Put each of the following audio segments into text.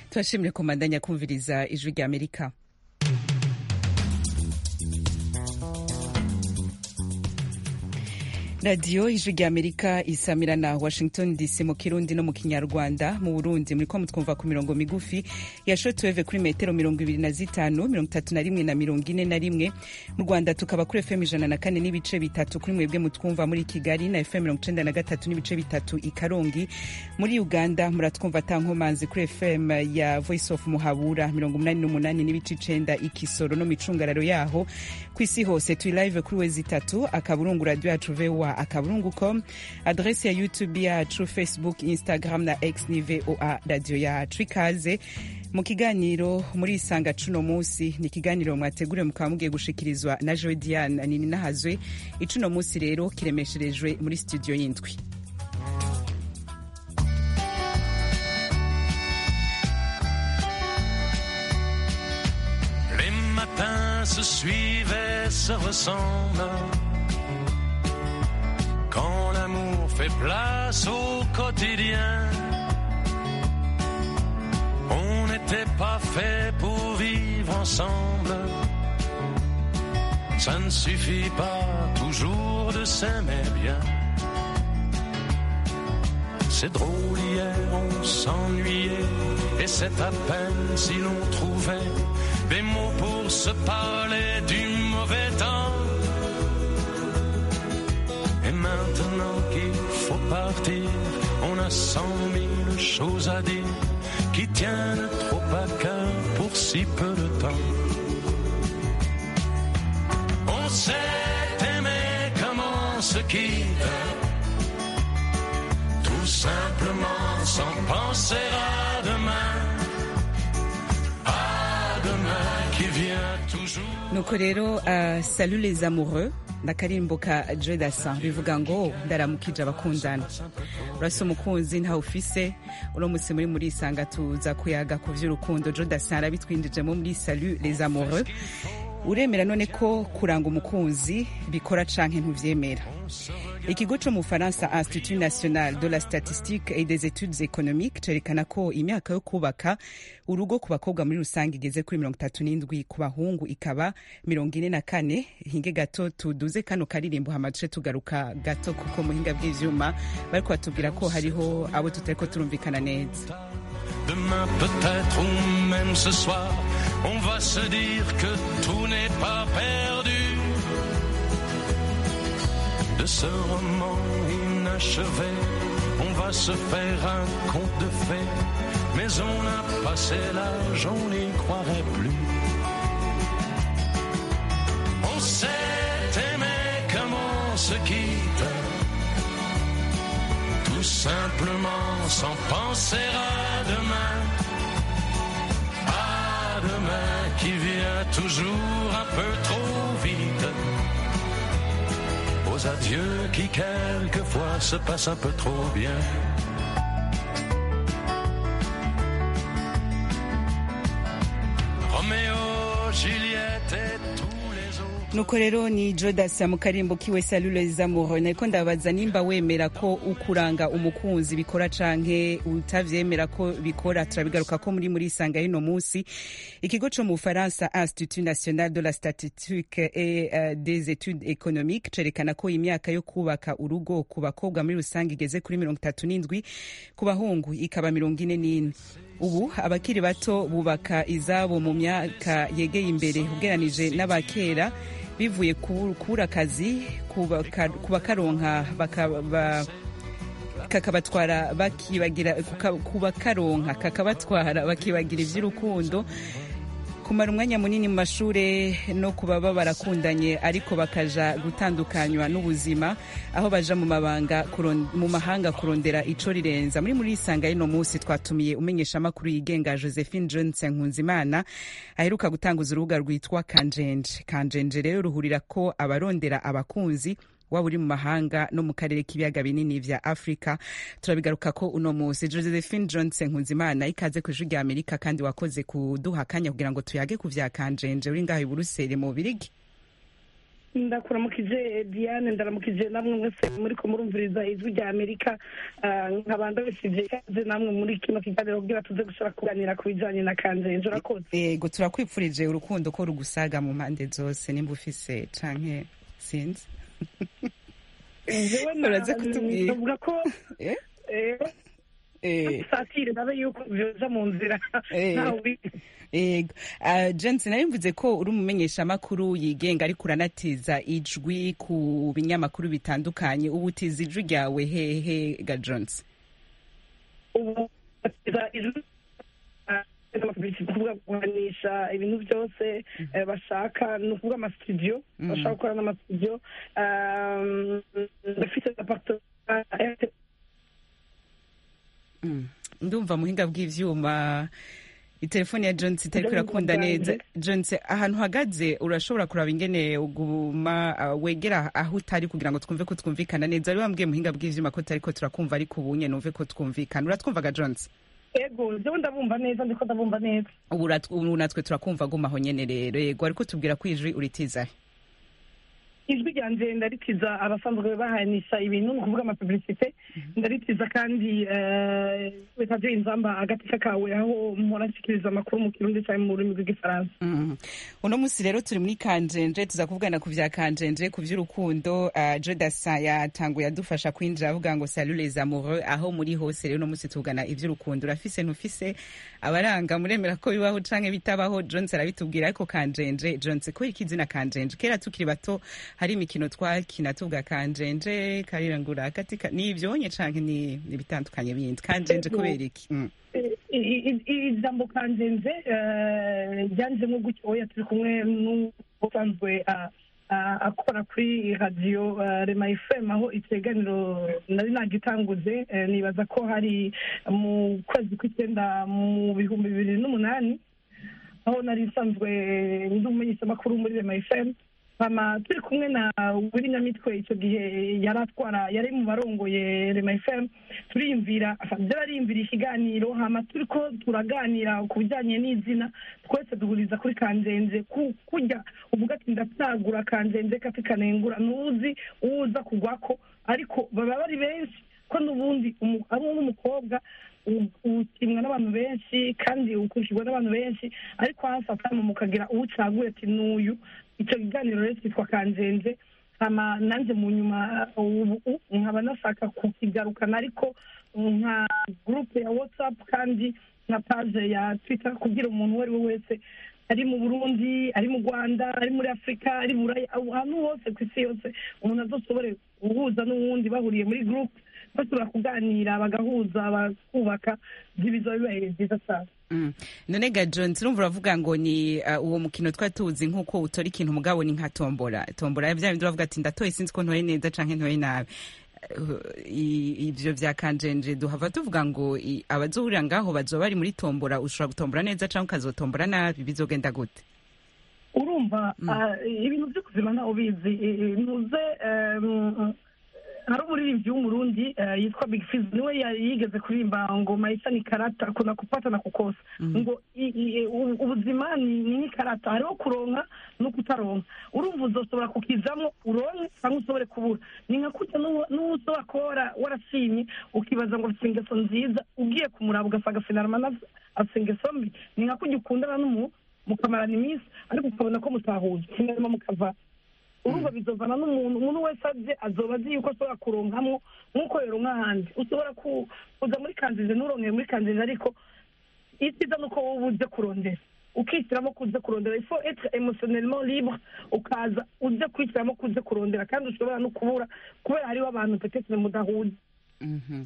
turashimire komandanya kumviriza ijwi rya amerika radiyo ijwi rya amerika isamira na washington dc mu kirundi no mu kinyarwanda mu burundi muriko mutwumva ku mirongo migufi ya shortwave kuri metero mirongo ibiri na zitanu mirongo itatu na rimwe na mirongo ine na rimwe mu rwanda tukaba kuri fm ijana na kane n'ibice bitatu kuri mwebwe mutwumva muri kigali na fm mirongo icenda na gatatu n'ibice bitatu i karongi muri uganda muratwumva atankomanzi kuri fm ya voice of muhabura mirongo umunani n'umunani n'ibice icenda i kisoro no micungararo yaho ku isi hose turi live kuri wezi itatu akaburungu radio yacu voa akaburungu com adresi ya youtube yacu facebook instagram na x ni voa radio yacu ikaze mu kiganiro muri isanga cuno munsi ni ikiganiro mwateguriwe mukaba mugiye gushikirizwa na joe diane nini nahazwe icuno munsi rero kiremesherejwe muri studio y'indwi Les matins se suivent et se ressemblent. Quand l'amour fait place au quotidien, on n'était pas fait pour vivre ensemble. Ça ne suffit pas toujours de s'aimer bien. C'est drôle, hier on s'ennuyait, et c'est à peine si l'on trouvait des mots pour se parler du mauvais temps. Et maintenant qu'il faut partir, on a cent mille choses à dire qui tiennent trop à cœur pour si peu de temps. On s'est aimé comme on se quitte, tout simplement sans penser à demain, à demain qui vient toujours. nuko rero uh, salut les amoureux n'akarimbo ka joe dasan bivuga ngo ndaramukije abakundana urasa umukunzi ntawe ufise uno musi muri muri isanga tuza kuyaga ku vy'urukundo joe dasan arabitwinjijemo muri salut les amoureux uremera none ko kuranga umukunzi bikora canke ntuvyemera ikigo co mu faransa institut national de la statistique et des études économiques cerekana ko imyaka yo kubaka urugo ku bakobwa muri rusange igeze kuri mirongo itatu n'indwi ku bahungu ikaba mirongo ine na kane hinge gato tuduze kano karirimbo hama duce tugaruka gato kuko muhinga bw'ivyuma bariko batubwira ko hariho abo tutariko turumvikana neza Demain peut-être ou même ce soir, on va se dire que tout n'est pas perdu. De ce roman inachevé, on va se faire un conte de fées. Mais on a passé l'âge, on n'y croirait plus. On s'est aimé comme on se quitte. Tout simplement sans penser à demain. À demain qui vient toujours un peu trop vite. Aux adieux qui quelquefois se passent un peu trop bien. Roméo, Juliette et tous les autres. nuko rero ni jodasi mu karimbo kiwe salule zamuro nariko ndabaza nimba wemera ko ukuranga umukunzi bikora canke utavyemera ko bikora turabigaruka ko muri muri isanga y'ino musi ikigo co mu bufaransa institut national de la statistique et uh, des études économiques cerekana ko imyaka yo kubaka urugo ku bakobwa muri rusange igeze kuri mirongo itatu n'indwi ku bahungu ikaba mirongo ine n'ine ubu abakiri bato bubaka izabo mu myaka yegeye imbere ugeranije n'abakera bivuye kubura akazi kubakaronka kakabatwara bakibagira kubakaronka kakabatwara bakibagira iby'urukundo kumara umwanya munini mu mashure no kuba baba barakundanye ariko bakaja gutandukanywa n'ubuzima aho baja mu mabanga mu mahanga kurondera ico rirenza muri muri isanga y'ino musi twatumiye umenyesha amakuru yigenga Josephine Johnson Nkunzimana aheruka gutanguza urubuga rwitwa Kanjenje Kanjenje rero ruhurira ko abarondera abakunzi waba uri mu mahanga no mu karere k'ibiyaga binini vya afurika turabigaruka ko uno musi josephine johnson nkunzimana ikaze ku ijwi rya amerika kandi wakoze kuduha akanya kugira ngo tuyage ku vya kanjenje uri ngaho i buruseli mu birigi ndakuramukije diane ndaramukije namwe mwese muri ko murumviriza ijwi rya amerika Ah, nkaba ndabashije ikaze namwe muri kino kiganiro kugira tuze gushobora kuganira ku bijanye na kanjenje urakoze yego turakwipfurije urukundo ko rugusaga mu mpande zose nimba ufise canke sinzi jewe na- Uraza kutubwira. navuga ko Eh? eh, Eh, satire nabe yuko vyoza mu nzira Eh. ntawe ubizi. yego Ah, Johnson nari mvuze ko uri umumenyeshamakuru yigenga ariko uranatiza ijwi ku binyamakuru bitandukanye ubu utiza ijwi ryawe hehe ga Johnson ubu batiza ijwi ah, kuvuga kuganisha ibintu byose eh, bashaka ni ukuvuga amasitudiyo Mhm. bashaka gukora n'amasitudiyo Um, ndafite apartment Mm. ndumva muhinga bw'ivyuma itelefoni ya Johnson itariko Ndumva irakunda neza bwanje. Johnson ahantu uhagaze urashobora kuraba ingene uguma ah, wegera aho utari kugira ngo twumve ko twumvikana neza ari wambwiye muhinga bw'ivyuma ko tutariko turakumva ariko ubunye numve ko twumvikana uratwumvaga Johnson ego jewe ndabumva neza ndiko ndabumva neza ubu urat- ubu natwe turakumva guma aho nyene rero yego ariko tubwira ko ijwi uritiza ijwi ryanje ndaritiza abasanzwe bahanisha ibintu ni ukuvuga amapublicite ndaritiza kandi eh, bitaje inzamba agateka kawe aho mpora nshikiriza amakuru mu kirundi cyangwa mu rurimi rw'igifaransa Mhm. uno munsi rero turi muri kanjenje tuza kuvugana ku vya kanjenje ku vy'urukundo uh, jodasa yatanguye adufasha kwinjira avuga ngo salut les amoureux aho muri hose rero uno munsi tuvugana ivy'urukundo urafise ntufise abaranga muremera ko bibaho canke bitabaho jones arabitubwira ariko kanjenje jones kubera iki izina kanjenje kera tukiri bato hari imikino twakina tuvuga kanjenje karirangura katika ni ivyonye canke ni ni ibitandukanye bindi kanjenje Ego. kubera iki mm. I- i- i- ijambo kanjenze eh, ryanjemo gutyo oya turi kumwe n'usanzwe ah, ah, akora kuri radiyo ah, rema fm aho ikiganiro nari nagitanguze eh, nibaza ko hari mu kwezi kw'icyenda mu bihumbi bibiri n'umunani aho nari nsanzwe ndi umumenyeshamakuru muri rema fm hama turi kumwe na wiri nyamitwe icyo gihe yari atwara yari mu barongoye rema fm turiyumvira byarariyumvira ikiganiro hama turi ko turaganira ku bijyanye n'izina twese duhuriza kuri kanzenze ku- kurya uvuga ati ndatsagura kanzenze kati kanengura ntuzi uwuza kugwako ariko baba bari benshi ko n'ubundi umu- ari n'umukobwa u- utimwa n'abantu benshi kandi ukurikirwa n'abantu benshi ariko hasi atama mukagira uwucaguye ati n'uyu icyo kiganiro rero cyitwa kanzenze hama nanjye mu nyuma ubu u- nkaba nashaka kukigarukana ariko nka gurupe ya whatsapp kandi nka paje ya twitter kugira umuntu uwo ari we wese ari mu burundi ari mu rwanda ari muri afurika ari buraya ahantu hose ku isi yose umuntu azoshobore guhuza n'uwundi bahuriye muri gurupe bashobora kuganira bagahuza bakubaka ibizo bibaye byiza cyane Mm. none ga John turumva uravuga ngo ni uh, uwo mukino twari tuzi nk'uko utora ikintu mugabo ni nka tombora tombora vya bindi uravuga ati ndatoye sinzi ko ntoye neza canke ntoye nabi Uh, i- ivyo vya kanjenje duhava tuvuga ngo i- abazohurira ngaho bazoba bari muri tombora ushobora gutombora neza canke ukazotombora nabi bizogenda gute urumva Mm. ah, ibintu byo kuzima ntawe ubizi I- i- ntuze em, hari umuririmbyi w'umurundi eh, yitwa big fiz niwe yari yigeze kuririmba ngo maisha ni karata kuna kupata na kukosa Mhm. ngo i- i- u- ubuzima ni ni nk'ikarata hariho kuronka no kutaronka urumva uzoshobora kukizamo uronke cyangwa ushobore kubura ni nka kurya n'uwo n'uwo ushobora kuba wara- warashimye ukibaza ngo afite ingeso nziza ugiye kumuraba ugasanga finarama afite ingeso mbi ni nka kurya ukundana n'umuntu mukamarana iminsi ariko ukabona ko mutahuye finarama mukava urumva bizovana n'umuntu umuntu wese aje azoba azi yuko ashobora kuronkamwo nk'uko yoronka ahandi ushobora ku- kuza muri kanzize nturonkere muri kanzize ariko icyiza ni uko wowe uje kurondera ukihitiramo ko uje kurondera ifo etre emotionnellement libre ukaza uje kwihitiramo ko uje kurondera kandi ushobora no kubura kubera hariho abantu petetre mudahuye Mhm.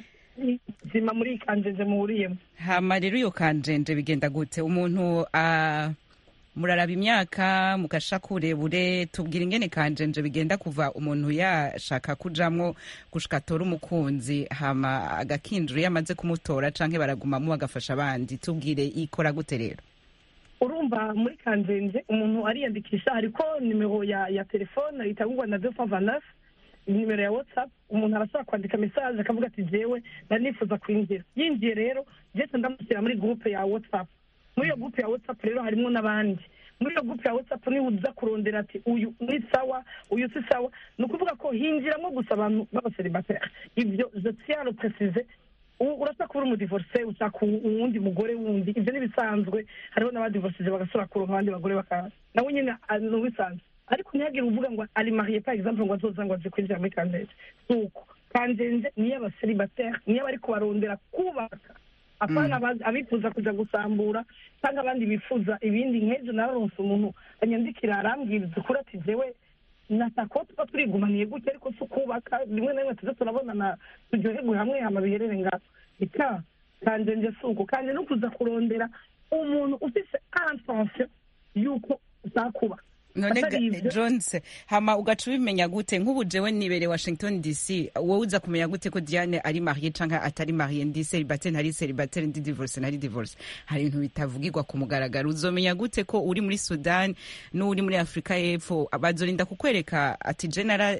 ubuzima muri iyi kanzize muhuriyemo hama rero iyo kanjenje bigenda gute umuntu uh, muraraba imyaka mugasha kurebure tubwira ingene kanjenje bigenda kuva umuntu yashaka kujamwo gushika atora umukunzi hama agakinjura iyo amaze kumutora canke baragumamo bagafasha abandi tubwire ikora gute rero urumva muri kanzenze umuntu ariyandikisha hariko nimero ya ya telefone itangurwa na deux cent vingt neuf nimero ya whatsapp umuntu arashobora kwandika message akavuga ati jewe nari nifuza kwinjira yinjiye rero jese ndamushyira muri groupe ya whatsapp muri iyo groupe ya whatsapp rero harimo n'abandi muri iyo gurupe ya watsapu niba uza kurondera ati uyu ni sawa uyu si sawa ni ukuvuga ko hinjiramo gusa abantu b'abaseribateri ibyo je tiens à le préciser U- urasa kuba uri umudivorce ushaka u- uwundi mugore wundi ibyo ni ibisanzwe hariho n'abadivorcije bagasubira kuronka abandi bagore bakaza nawe nyine ah, ni ubisanzwe ariko ntihagire uvuga ngo ari mariye par exemple ngo azoza ngo aje kwinjira muri kanzenze si uko kanzenze niyo abaseribateri niyo abari kubarondera kubaka apana aba- abifuza kuja gusambura cyangwa abandi bifuza ibindi nk'ejo naronse umuntu anyandikira arambwiriza ukuri ati jewe natako tuba turigumaniye gutya ariko si ukubaka rimwe na rimwe tuze turabonana turyoherwe hamwe hama biherere ngaho ika kanje nje si uko kanje no kuza kurondera umuntu ufise intention y'uko uzakubaka none ga- Atari ivyo- jones hama ugaca ubimenya gute nk'ubu jewe nibereye washington dc wowe uza kumenya gute ko diane ari mariye canke atari mariye ndi seribateri ntari seribateri ndi divorce ntari divorce hari ibintu bitavugirwa ku mugaragaro uzomenya gute ko uri muri sudan n'uri muri afurika y'epfo bazorinda kukwereka ati jenara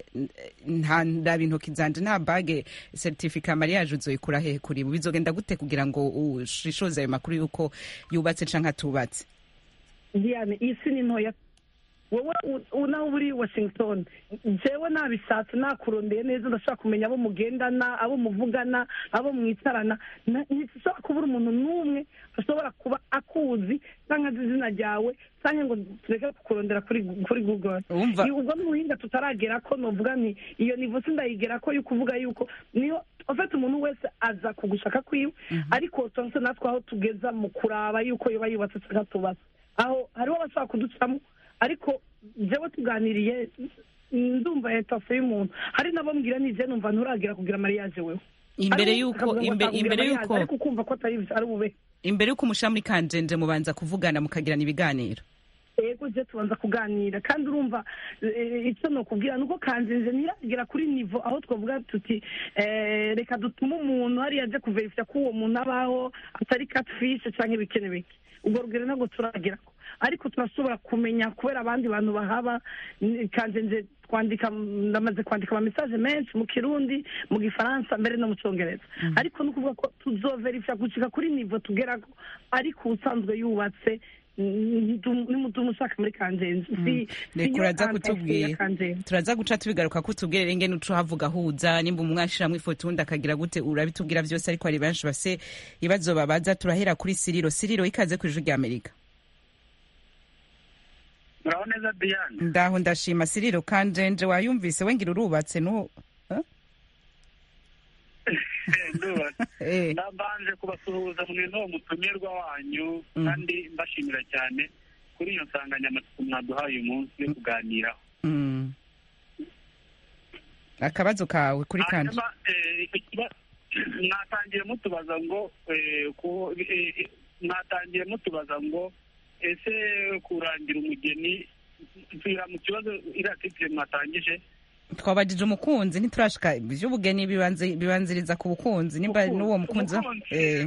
nta ndaba intoki zanje nta bage certificat mariage uzoyikura hehe kuri bo bizogenda gute kugira ngo ushishoze ayo makuru y'uko yubatse canke atubatse diane iyi si ni ntoya wowe u- u- naho uri washington jewe nabishatse nakurondeye neza ndashobora kumenya abo mugendana abo muvugana abo mwicarana Na- ntishobora kubura umuntu n'umwe ashobora kuba akuzi cyangwa azi izina ryawe cyangwa ngo tureke kukurondera kuri kuri google Wumva- Ni- ubwo n'ubuhinga tutaragera ko novuga nti iyo nivo sindayigera ko yo kuvuga yuko niyo ufite umuntu wese aza kugushaka kwiwe ariko tonse natwe aho tugeza mu kuraba yuko yoba yubatse cyangwa tubatse aho hariho abashobora kuducamo ariko jewe tuganiriye ndumva etase y'umuntu hari nabo mbwira ni je numva nturagira kugira mariage wewe imbere Hariho y'uko akavuga ngo imbe- atakugira imbere mariage, y'uko ariko ukumva ko atari ari bube imbere y'uko umusha muri kanjenje mubanza kuvugana mukagirana ibiganiro ego je tubanza kuganira kandi urumva eh, icyo nokubwira nuko kanzenze ntiragera kuri nivo aho twavuga tuti eh, reka dutume umuntu hariya aje kuverifya ko uwo muntu abaho atari catfish canke ibikene bike ubwo rugero ntabwo turagerako ariko turashobora kumenya kubera abandi bantu bahaba n- kanzenze twandika ndamaze kwandika ama message menshi mu kirundi mu gifaransa mbere no mu cyongereza ariko ni ukuvuga ko tuzoverifya gushika kuri nivo tugerako ariko usanzwe yubatse nimutumu ushaka muri kanzenze si reka uraza kutubwira kanzenze turaza guca tubigaruka ko utubwire renge n'uco havuga huza nimba umwashiramwo ifoto undi akagira gute urabitubwira vyose ariko hari benshi base ibibazo babaza turahera kuri siriro siriro ikaze ku ijwi rya amerika muraho neza diane ndaho ndashima siriro kanjenje wayumvise wengira urubatse nu ndubatse Eh, ndabanje kubasuhuza mwe n'uwo mutumirwa wanyu Mm. kandi mbashimira cyane kuri iyo nsanganyamatsiko mwaduhaye uyu munsi yo kuganiraho mm. akabazo kawe kuri kanje hanyuma eh, icyo kiba- mwatangiye mutubaza ngo eh, ku- eh, eh, mwatangiye mutubaza ngo ese kurangira umugeni nsubira mu kibazo iriya titire mwatangije twabajije umukunzi ntiturashika ivy'ubugeni bibanzi- bibanziriza ku bukunzi nimba Umukunzi- n'uwo mukunzi umukunzi. eh.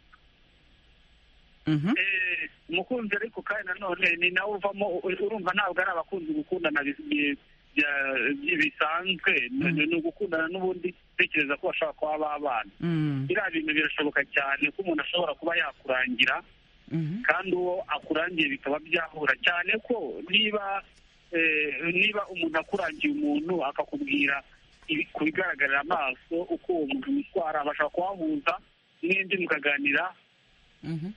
Mhm. Eh, umukunzi ariko kandi nanone ni nawe uvamo urumva ntabwo ari abakunzi gukundana bi- bi- bya- bi- bisanzwe ni ni ugukundana n'ubundi tekereza ko bashobora kuba babana Mm. biriya bintu birashoboka cyane ko umuntu ashobora kuba yakurangira Mhm. kandi uwo akurangiye bikaba byahura cyane ko niba eh, niba umuntu akurangiye umuntu akakubwira ibi- ku bigaragarira amaso uko uwo muntu yitwara bashobora kuhahuza n'indi mukaganira Mhm.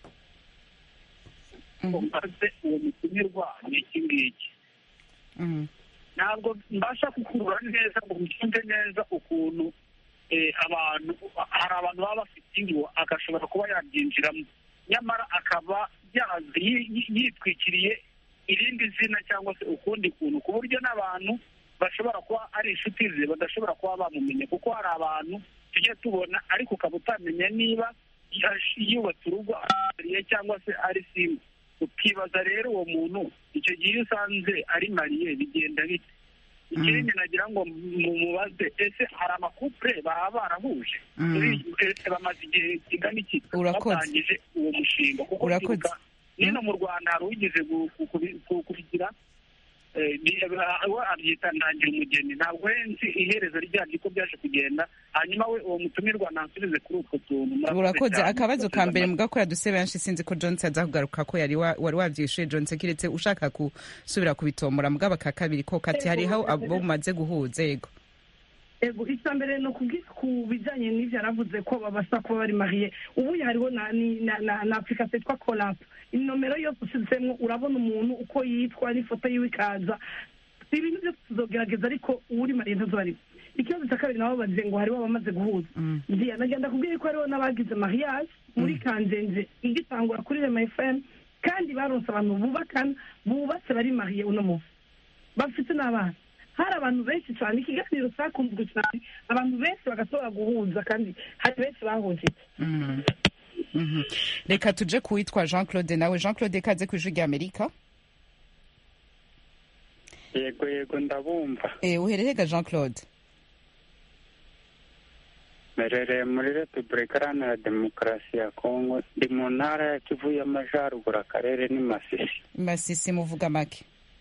Mhm. maze uwo mutumirwa ni iki ngiki Mhm. ntabwo mbasha kukurura neza ngo mbyumve neza ukuntu eh, abantu hari abantu baba bafite ingo agashobora kuba yabyinjiramo nyamara akaba yazi yi- yi- yitwikiriye irindi zina cyangwa se ukundi kuntu ku buryo n'abantu bashobora kuba ari inshuti ze badashobora kuba bamumenya kuko hari abantu tujya tubona ariko ukaba utamenya niba yash- yubatse urugo ariye cyangwa se ari simba ukibaza rero uwo muntu icyo gihe iyo usanze ari mariye bigenda bite ikindi nagira ngo mumubaze ese hari amakupure baba barahuje Mm. Muri- ese bamaze igihe kingana iki Urakoze. batangije uwo mushinga kuko Urakoze. kwibuka nino mu rwanda hari uwigeze gu- ku- kubi- ku- kubigira eh, ni- eh, we abyita ndangira umugeni ntabwo nzi iherezo ryabyo uko byaje kugenda hanyuma we uwo mutumirwa nansubize kuri utwo tuntu Murakoze urakoze cyane. akabazo ka mbere mugakora duse benshi sinzi ko johnson aza kugaruka ko yari wa- wari wabyishuye johnson kiretse ushaka gusubira kubitomora mugabo aka kabiri ko kati hariho abo mumaze guhuza yego ego icya mbere ni ukubwira ku bijyanye n'ibyo yaravuze ko babasha kuba bari mariye ubu hariho na ni- na na na application yitwa korapu inomero yose ushyizemo urabona umuntu uko yitwa n'ifoto yiwe ikaza ibintu byose tuzogerageza ariko uri mariye ntazo barimo ikibazo cya kabiri nabo bagize ngo hariho abamaze guhuza ngiye nagenda kubwira ko hariho n'abagize mariage muri kanjenje igitangura kuri rema fm kandi baronse abantu bubakana bubatse bari mariye uno munsi bafite n'abana hari abantu benshi cyane ikiganiro cyakunzwe cyane abantu benshi bagashobora guhuza kandi hari benshi bahujije Mhm. Mhm. reka tuje kuwitwa jean claude nawe jean claude kaze ku ijwi rya amerika yego yego ndabumva Eh, uhererega jean claude merereye muri repubulika iharanira demokarasi ya kongo ndi mu ntara ya kivu y'amajyaruguru akarere ni masisi masisi muvuga make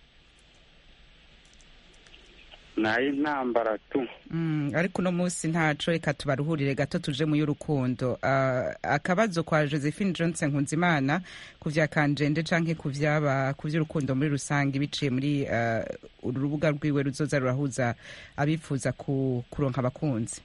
ni ay'intambara tu Mm, ariko uno munsi ntaco reka tubaruhurire gato tuje mu y'urukundo Ah, akabazo kwa josephine johnson nkunzimana ku vya kanjende canke ku vyaba ku vy'urukundo muri rusange biciye muri ah, urubuga rwiwe ruzoza rurahuza abifuza ku, kuronka abakunzi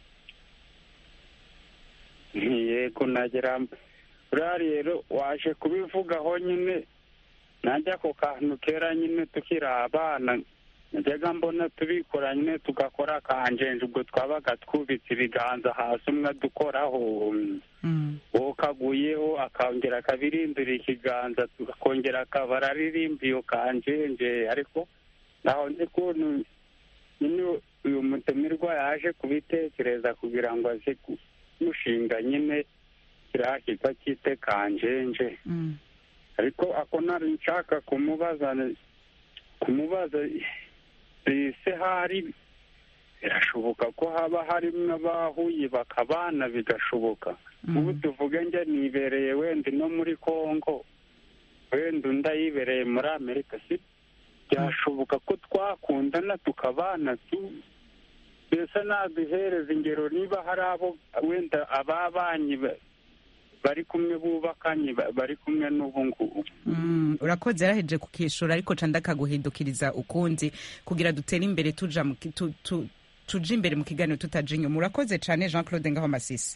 yego nagera buriya rero waje kubivugaho nyine najya ku kantu kera nyine tukiri abana najyaga mbona tubikora nyine tugakora akanjenje ubwo twabaga twubitse ibiganza hasi umwe adukoraho Mm. uwo kaguyeho akongera akabirindura ikiganza akongera akaba araririmba iyo kanjenje ariko naho nzi ukuntu nyine uyu mutumirwa yaje kubitekereza kugira ngo aze kumushinga nyine kiriya kitwa cyite kanjenje Mm. ariko ako nari nshaka kumubaza kumubaza ese hari birashoboka ko haba harimo abahuye bakabana bigashoboka ubu tuvuge njye nibereye wenda no muri congo wenda undi ayibereye muri amerika si byashoboka ko twakundana tukabana tu mbese naduhereza ingero niba hari abo wenda ababanyi ba- bari kumwe bubakanye ba- bari kumwe n'ubu ngubu Mm, urakoze yaraheje kukishura ariko ca ndakaguhindukiriza ukundi kugira dutere imbere tuja mu ki- tu, tu, tuje imbere mu kiganiro tutaja inyuma urakoze cane jean claude ngaho masisi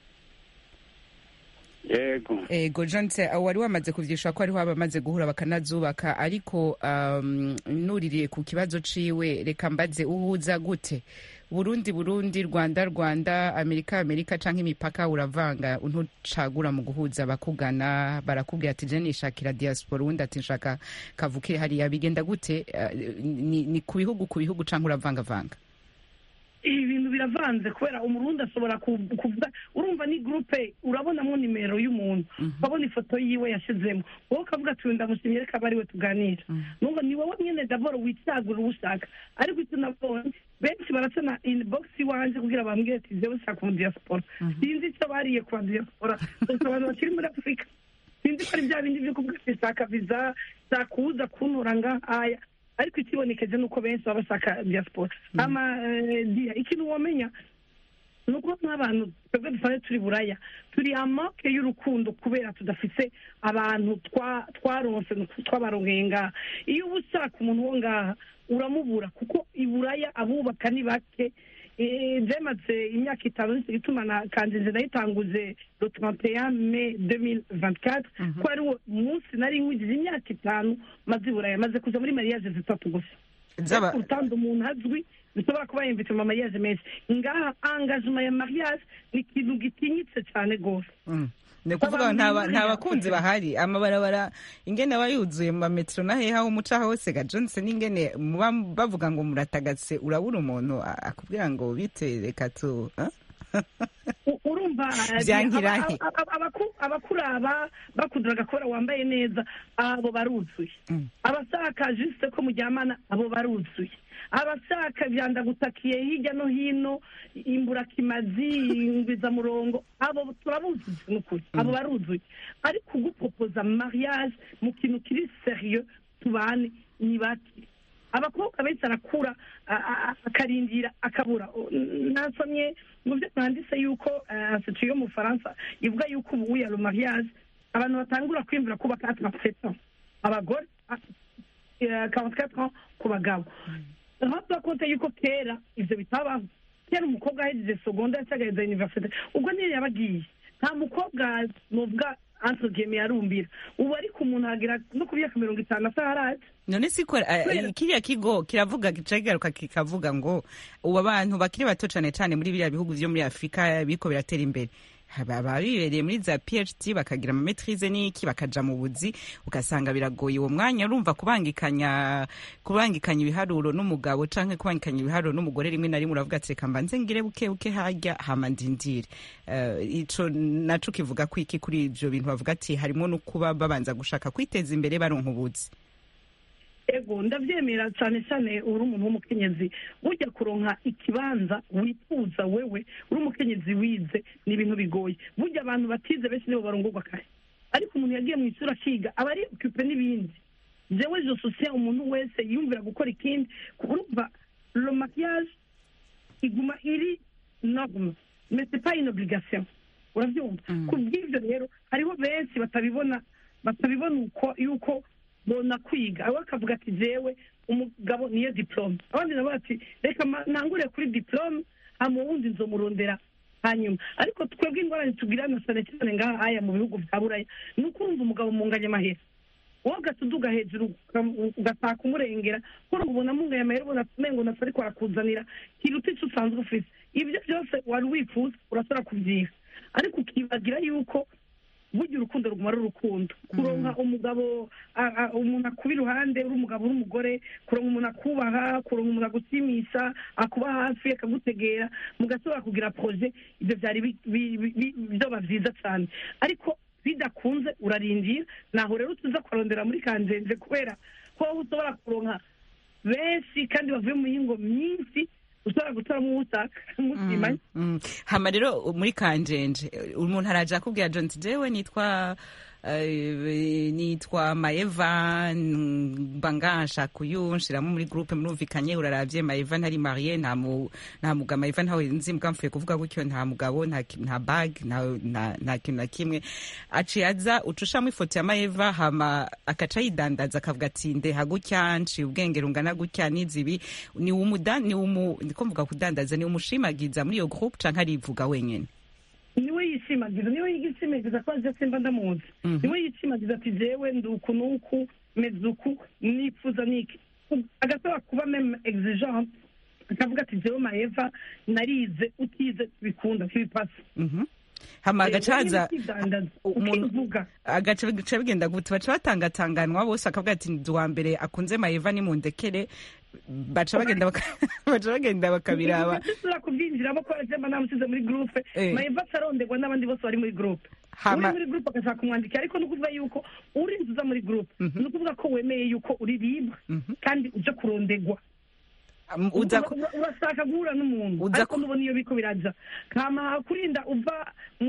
yego ego jonse wari wamaze kuvyishura ko hariho abamaze guhura bakanazubaka ariko um, nuririye ku kibazo ciwe reka mbaze uhuza gute burundi burundi rwanda rwanda amerika amerika canke imipaka uravanga ntucagura mu guhuza abakugana barakubwira ati je nishakira diaspora uwundi ati nshaka kavukire hariya bigenda gute uh, ni, ni ku bihugu ku bihugu canke uravangavanga ibi bintu biravanze kubera umurundi ashobora ku- kuvuga urumva ni gurupe urabonamo nimero y'umuntu ukabona ifoto yiwe yashizemo wowe ukavuga ati "Uyu ndamushimye reka abe ariwe tuganira nubwo ni wowe nyine daboro wicagura uwo ushaka ariko icyo nabonye benshi baracana inibogisi iwanjye kugira bambwire ati jewe ushaka umu diaspora sinzi icyo bariye ku ba diaspora gusa abantu bakiri muri afurika sinzi ko ari bya bindi byo kuvuga ati shaka viza shaka uza kuntura ngahaya ariko ikibonekeje ni uko benshi baba bashaka diaspora ama eh, dia ikintu wamenya ni uko nk'abantu twebwe dusanzwe turi buraya turi amake y'urukundo kubera tudafise abantu twa- twaronse twabarongeye ngaha iyo uba ushaka umuntu wo ngaha uramubura kuko i buraya abubaka ni bake Eh, byamaze imyaka itanu nicyo gituma na kanjenje nayitanguje le 31 mai 2024 ko ari wo munsi nari nkwigije imyaka itanu maze i buraya maze kuja muri mariage zitatu gusa Zaba- ariko urutandu umuntu azwi bishobora kuba yumvise mu mariage menshi ngaha engagement ya mariage ni ikintu gitinyitse cyane rwose Mm. ni ukuvuga ngo nta ba- nta bakunzi bahari amabarabara ingene aba yuzuye mu mametero na hehe aho umuca hose ga johnson ingene muba bavuga ngo muratagase urabura umuntu a- akubwira ngo bite reka tu ah? U- urumva Vyankirahe. aba- aba- abaku- abakuraba bakudura agakora wambaye neza abo baruzuye Mm. abashaka jisite ko muryamana abo baruzuye abashaka vyandagutakiye hirya no hino imburakimazi ingwizamurongo abo turabuzuye nukuri abo baruzuye ariko ugupopoza mariage mu kintu kiri serieux tubane ni bake abakobwa benshi arakura a- a- a- akarindira akabura O- n- nasomye mu byo mwanditse yuko institut yo mu bufaransa ivuga yuko ubu ya mariage abantu batangura kwiyumvira kubaka atarasetan abagore karantikati ku bagabo ntabwo konte yuko kera ibyo bitabaho kera umukobwa ahejeje segonda yacagaheza universite ubwo niyo yabagiye nta mukobwa nuvuga entre guillemets yarumbira ubu ariko umuntu agera no ku myaka mirongo itanu ataraje none siko eh, Kubera- kiriya kigo kiravuga gica kigaruka kikavuga ngo ubu abantu bakiri bato cane cane muri biriya bihugu vyo muri afurika biriko biratera imbere baba bibereye muri za phd bakagira amametrize n'iki bakaja mu buzi ugasanga biragoye uwo mwanya urumva kubangikanya kubangikanya ibiharuro n'umugabo canke kubangikanya ibiharuro n'umugore rimwe na rimwe uravuga ati reka mbanze ngire buke buke harya hama ndindire Eh, ico naco kivuga ko iki kuri ivyo bintu bavuga ati harimo no kuba babanza gushaka kwiteza imbere baronka ubuzi ego ndabyemera cyane cyane uri umuntu w'umukenyezi ujya kuronka ikibanza wifuza wewe uri umukenyezi wize ni ibintu bigoye burya abantu batize benshi nibo barongorwa kare ariko umuntu yagiye mu ishuri akiga aba ari okipe n'ibindi jewe je sosiye umuntu wese yumvira gukora ikindi urumva lo maquillage iguma iri norme mais c'est pas une obligation urabyumva Mm. ku bw'ibyo rero hariho benshi batabibona batabibona uko yuko bona kwiga abo akavuga ati jewe umugabo niyo diplome abandi nabo bati reka ma- ntangure kuri diplome hama uwundi nzomurondera hanyuma ariko twebwe ingorane tugirana cyane cyane ngaha aya mu bihugu bya buraya ni uko urumva umugabo munganya amahera wowe ugatuduga hejuru uka- ugataka umurengera kuko ubona munganya amahera ubona umengo nasa ariko arakuzanira kiruta icyo usanzwe ufite ibyo byose wari wifuza urasora kubyiha ariko ukibagira yuko burya urukundo ruguma ari urukundo kuronka umugabo a- a- umuntu akuba iruhande uri umugabo uri umugore kuronka umuntu akubaha kuronka umuntu agushimisha akuba hafi akagutegera mugasobora kugira proje ibyo byari bi- bi- bi- bi- byoba byiza cyane ariko bidakunze urarindira naho rero tuza kurondera muri kanjenje kubera ko wowe ushobora kuronka benshi kandi bavuye mu mihingo myinshi ushobora gutoramo uwo ushaka mutimanye Mm. hama rero muri kanjenje umuntu araja akubwira john ati jewe nitwa eh, nitwa maeva mba nshaka uyu nshiramo muri groupe murumvikanye uraravye maeva ntari marie nta mu- nta mugabo maeva ntawe nzi mbwa mfuye kuvuga gutyo nta mugabo nta ki- nta bag nta- nta nta kintu na kimwe aciye aza ucushamo ifoto ya maeva hama akaca yidandaza akavuga ati ndeha gutya nciye ubwenge rungana gutya n'izibi ni umuda ni umu ndiko mvuga kudandaza ni umushimagiza muri iyo groupe canke arivuga wenyene niwe yishimagiza niwe yishimagiza ko aje simba ndamuzi Mhm. niwe yishimagiza ati jewe ndi uku n'uku meze uku nifuza niki agasaba kuba meme exigente akavuga ati jewe maeva narize utize bikunda ntibipasa Mhm. hama agacaza ukidandaza umuntu- ukivuga agaca bica bigenda gute baca batangatanganwa bose akavuga ati ndi uwa mbere akunze maeva nimundekere baca bagenda baka- baca bagenda bakabiraba tusubira kubyinjiramo ko jemba namusize muri groupe Eh. maeva ataronderwa n'abandi bose bari muri groupe Hama- uri muri groupe agashaka kumwandikira ariko ni ukuvuga yuko urinze uza muri groupe Mhm. ni ukuvuga ko wemeye yuko uri libre Mhm. kandi uje kurondegwa Um, uza ku- Ura- urashaka guhura n'umuntu Uza ariko ku- nubona iyo biko biraja kama kurinda uva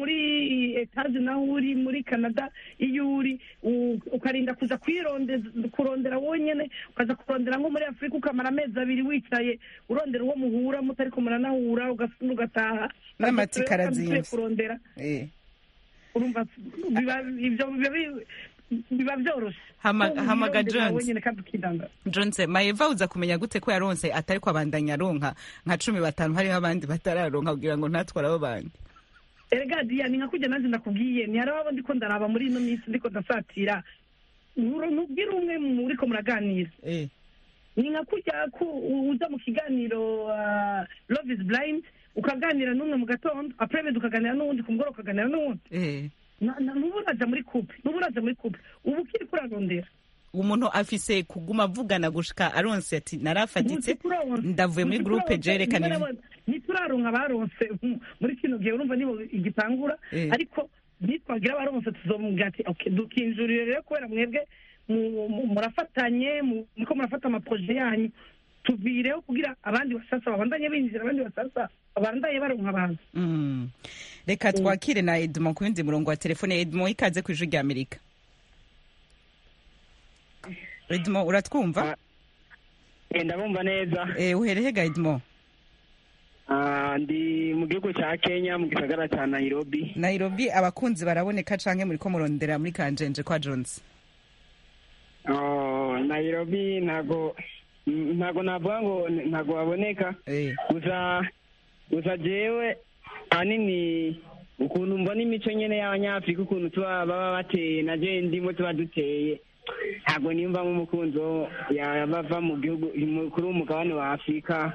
muri etaje naho uri muri canada iyo uri u- ukarinda kuza kwirondeza kurondera wonyene ukaza kurondera nko muri afurika ukamara amezi abiri wicaye urondera uwo muhura mutariko muranahura ugasubira ugataha N'amatsiko Kandi arazimvye. ugiye kurondera eh. urumva biba ibyo biba bi- biba byoroshe Hama- Ko hamaga wirondera Jones. wenyene kandi ukidanga Johnse maeva uza kumenya gute ko yaronse atari ko abandanya aronka nka cumi batanu hariho abandi batararonka kugira ngo ntatware abo bandi erega diya ni nka kujya nanjye ndakubwiye ni hari abo ndiko ndaraba muri ino minsi ndiko ndasatira Uru- nubwire umwe muriko muraganira eh. ni nka kujya ku uza mu kiganiro ah, love is blind ukaganira n'umwe mu gatondo apremedi ukaganira n'uwundi ku mugoroba ukaganira n'uwundi Eh. Na- na- nuba uraja muri couple nuba uraja muri couple ubu ukiri kurarondera umuntu afise kuguma avugana gushika aronse ati narafatitse Ntituraronse. ndavuye muri groupe Ntituraronse. jerekana Ntituraronse. ntituraronka abaronse mm, muri kino gihe urumva nibo igitangura Eh. ariko nitwagira abaronse tuzomubwira ati okay dukinjurire rero kubera mwebwe mu- mu- murafatanye mu- muriko murafata amaproje yanyu tuvireho kugira abandi basasa babandanye binjira abandi basasa babandanye baronka abantu Mm. reka twakire na edmond ku yundi murongo wa telefone edmond ikaze ku ijwi rya amerika edmond uratwumva Eh, ndabumva neza Eh, uhereye gaidmo Ah, ndi mu gihugu cya kenya mu gisagara cya nairobi nairobi abakunzi baraboneka canke muriko murondera muri kanjenje kwa jones Oh, nairobi ntago ntago navuga ngo ntago baboneka Eh, gusa gusa jewe ahanini ukuntu mbona imico nyene y'abanyafurika ukuntu tuba baba bateye na je ndimo tuba duteye ntabwo niyumvamo umukunzi wo yaba ava mu gihugu mu- kuri umugabane wa afurika